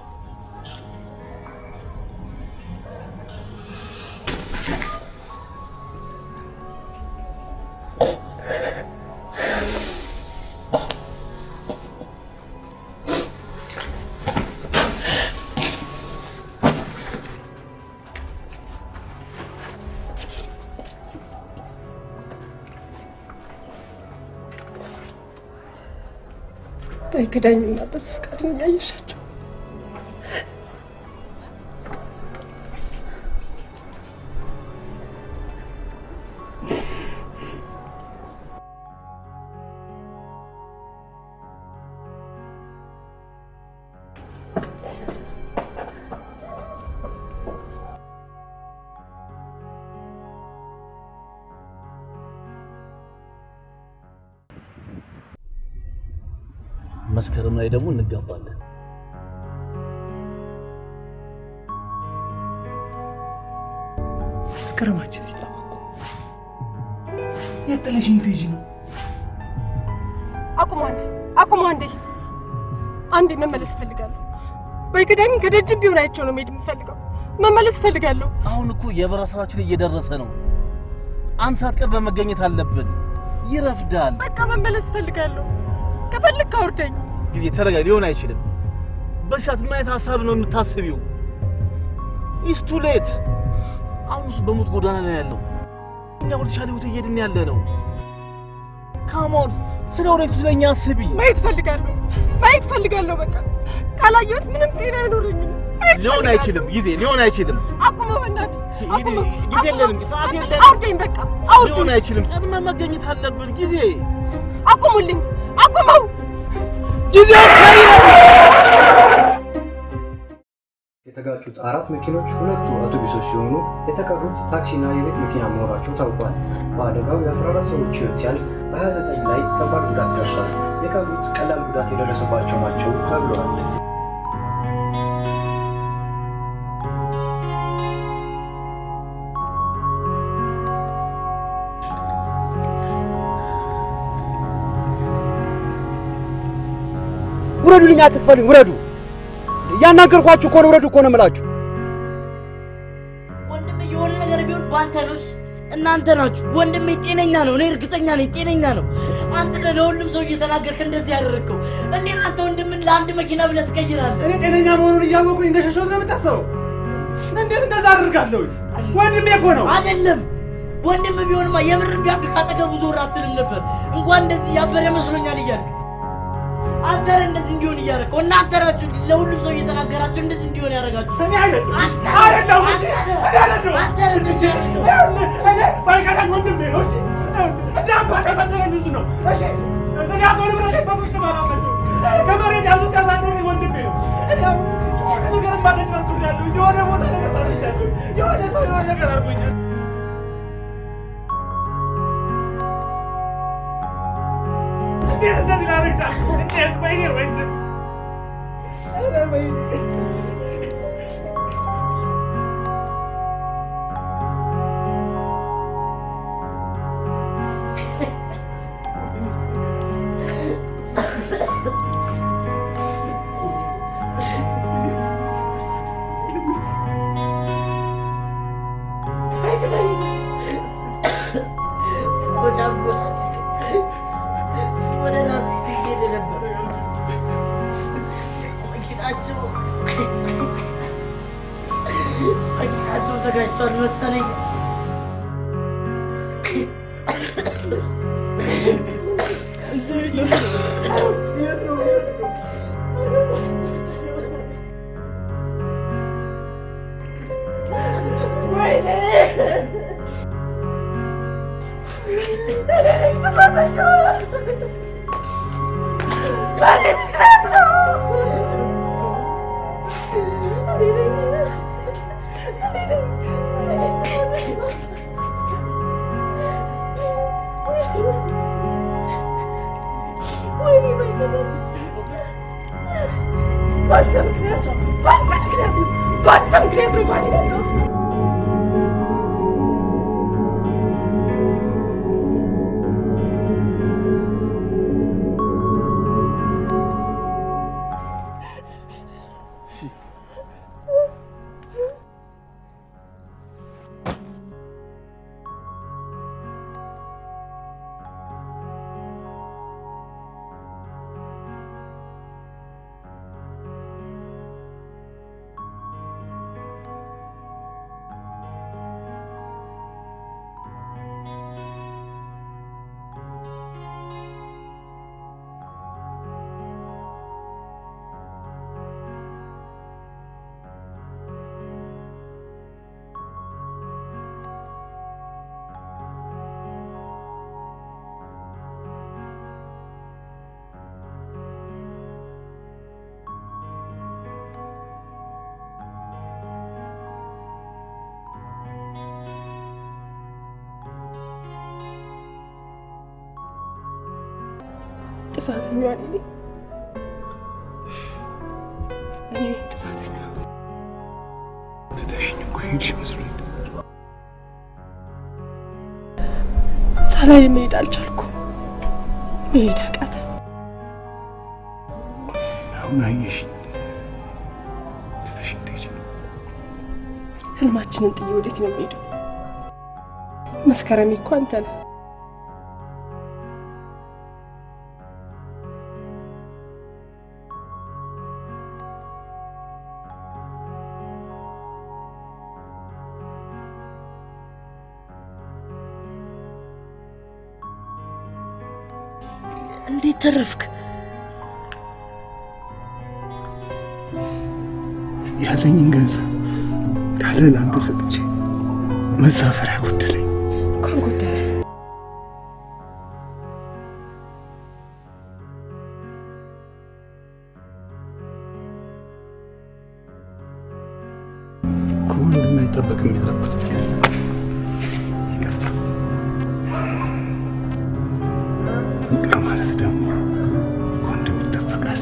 በግዳኝና በሱ ፍቃድ እያየሻቸው መስከረም ላይ ደግሞ እንጋባለን። መስከረማችን ሲጠባ እኮ የት ጥለሽኝ ልትሄጂ ነው? አቁሙ አንዴ፣ አቁሙ አንዴ፣ አንዴ መመለስ እፈልጋለሁ። በይክዳኝ ከደጅም ቢሆን አይቼው ነው መሄድ የምፈልገው። መመለስ እፈልጋለሁ። አሁን እኮ የበረራ ሰዓታችን እየደረሰ ነው። አንድ ሰዓት ቀድመን መገኘት አለብን። ይረፍዳል። በቃ መመለስ እፈልጋለሁ። ከፈልግ አውርደኝ። ጊዜ ተረጋ። ሊሆን አይችልም። በዚህ ሰዓት ምን አይነት ሀሳብ ነው የምታስቢው? ኢስ ቱ ሌት። አሁን እሱ በሞት ጎዳና ላይ ያለው፣ እኛ ወደ ተሻለ ህይወት እየሄድን ያለ ነው። ካሞን ስለ ወደፊቱ ስለኛ አስቢ። ማየት እፈልጋለሁ። ማየት እፈልጋለሁ። በቃ ካላየሁት ምንም ጤና አይኖረኝም። ማየት ሊሆን እፈልጋለሁ። አይችልም። ጊዜ ሊሆን አይችልም። አቁመው በእናትህ አቁመው። ጊዜ የለንም፣ ሰዓት የለንም። አውርደኝ በቃ አውርደኝ። ሊሆን አይችልም። ቀድመን መገኘት አለብን። ጊዜ አቁሙልኝ፣ አቁመው። ጊዜ የተጋጩት አራት መኪኖች ሁለቱ አውቶቡሶች ሲሆኑ የተቀሩት ታክሲና የቤት መኪና መሆናቸው ታውቋል። በአደጋው የ14 ሰዎች ህይወት ሲያልፍ በ29 ላይ ከባድ ጉዳት ደርሷል። የቀሩት ቀላል ጉዳት የደረሰባቸው ናቸው ተብለዋል። ውረዱልኝ፣ አትክፈሉኝ፣ ውረዱ። እያናገርኳችሁ እኮ ነው፣ ውረዱ እኮ ነው የምላችሁ። ወንድሜ የሆነ ነገር ቢሆን በአንተ ነው። እሺ? እናንተ ናችሁ። ወንድሜ ጤነኛ ነው፣ እኔ እርግጠኛ ነኝ ጤነኛ ነው። አንተ ነህ ለሁሉም ሰው እየተናገርክ እንደዚህ ያደረግከው። እንዴት አንተ ወንድምን ለአንድ መኪና ብለህ ትቀይራለህ? እኔ ጤነኛ መሆኑን እያወቁኝ እንደሸሸሁት ነው የምታስበው? እንዴት እንደዛ አደርጋለሁ? ወንድሜ እኮ ነው። አይደለም ወንድም ቢሆንማ የምርን ቢያብድ ካጠገቡ ዞር አትልም ነበር። እንኳን እንደዚህ ያበረ መስሎኛል እያልክ አንተ ነህ እንደዚህ እንዲሆን እያደረግከው። እናንተ ናችሁ ለሁሉም ሰው እየተናገራችሁ እንደዚህ እንዲሆን ያደረጋችሁ። እኔ አይደለም አንተ አይደለም ነህ። እሺ፣ አንተ እኔ ነህ። አይደለም አንተ ነህ እንደዚህ ያደረገው። እኔ ባይቀዳኝ ወንድሜ ነው። እሺ፣ እንደ አባት ያሳደገኝ እሱ ነው። እሺ፣ እኔ አቶ ንብረቴ በፍቅር ባላመቸው ከመሬት ያዙት ያሳደገኝ ወንድሜ ነው። እኔ አሁን ስንት ነገር ማደግ መጥቶኛለሁ። የሆነ ቦታ ነገር ሳርቻለሁ። የሆነ ሰው የሆነ ነገር አድርጎኛል። እንዴት እንደዚህ ላደርግ ቻልኩ? እንዴት? ወይኔ ወንድም ኧረ ወይኔ ወደ አጎት ወደ ራስ እየሄደ ነበር። መኪናቸው መኪናቸው ተጋጭቷል መሰለኝ። ወይኔ እኔ ነኝ ጥፋተኛዋ። በእኔ ምክንያት ነው። እኔ ነኝ እኔ ነኝ እኔ ነኝ ጥፋተኛዋ። ወይኔ ባይገባኝ በአንተ ምክንያት ነው። በአንተ ምክንያት ነው። በአንተ ምክንያት ነው ማለት ነው። ጥፋተኛዋ እኔ ነኝ። እኔ ነኝ ጥፋተኛ። ትተሽኝ እኮ ሄድሽ መስሎኝ ሳላይ መሄድ አልቻልኩም። መሄድ አቃተ። አሁን አየሽኝ ትተሽኝ ትሄጂ። ህልማችንን ጥዬ ወዴት ነው የምሄደው? መስከረም እኮ አንተ ነህ። እንዴት ተረፍክ? ያለኝን ገንዘብ እንዳለ ለአንተ ሰጥቼ መሳፈሪያ ጎደለኝ። እንኳን ጎደለ። ከወንድም አይጠበቅም ያለኩት ይቅርታ። ይቅር ማለት ደግሞ ከወንድም ይጠበቃል።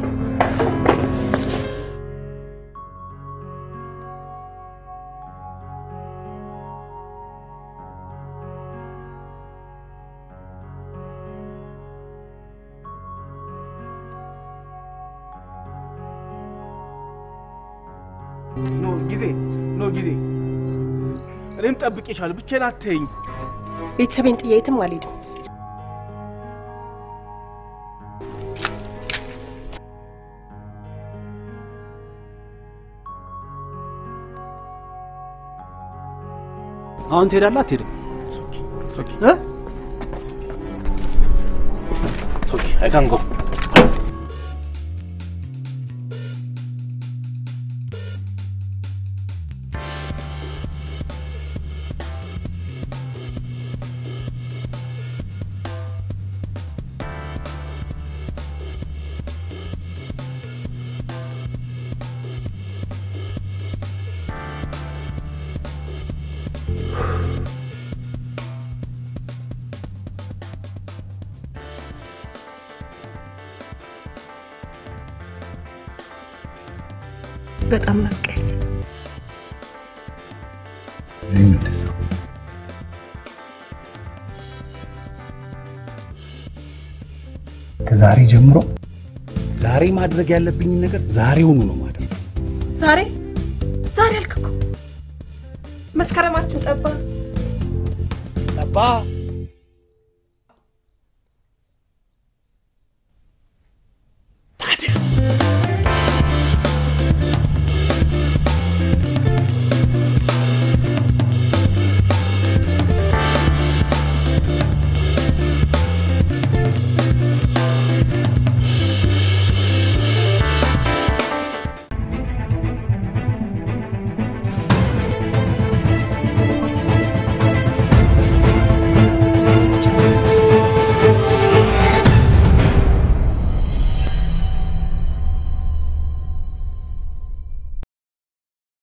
ኖ ጊዜ ኖ ጊዜ እኔም ጠብቄሻለሁ። ብቻዬን አትተይኝ። ቤተሰቤን ጥዬ የትም አልሄድም። አሁን ትሄዳለህ አትሄድም? እ? ሶኪ አይ ካን ጎ በጣም ናፍቀኝ። እዚህም እንደዛው ከዛሬ ጀምሮ ዛሬ ማድረግ ያለብኝን ነገር ዛሬውኑ ነው ማድረግ። ዛሬ ዛሬ አልክ እኮ መስከረማችን ጠባ ጠባ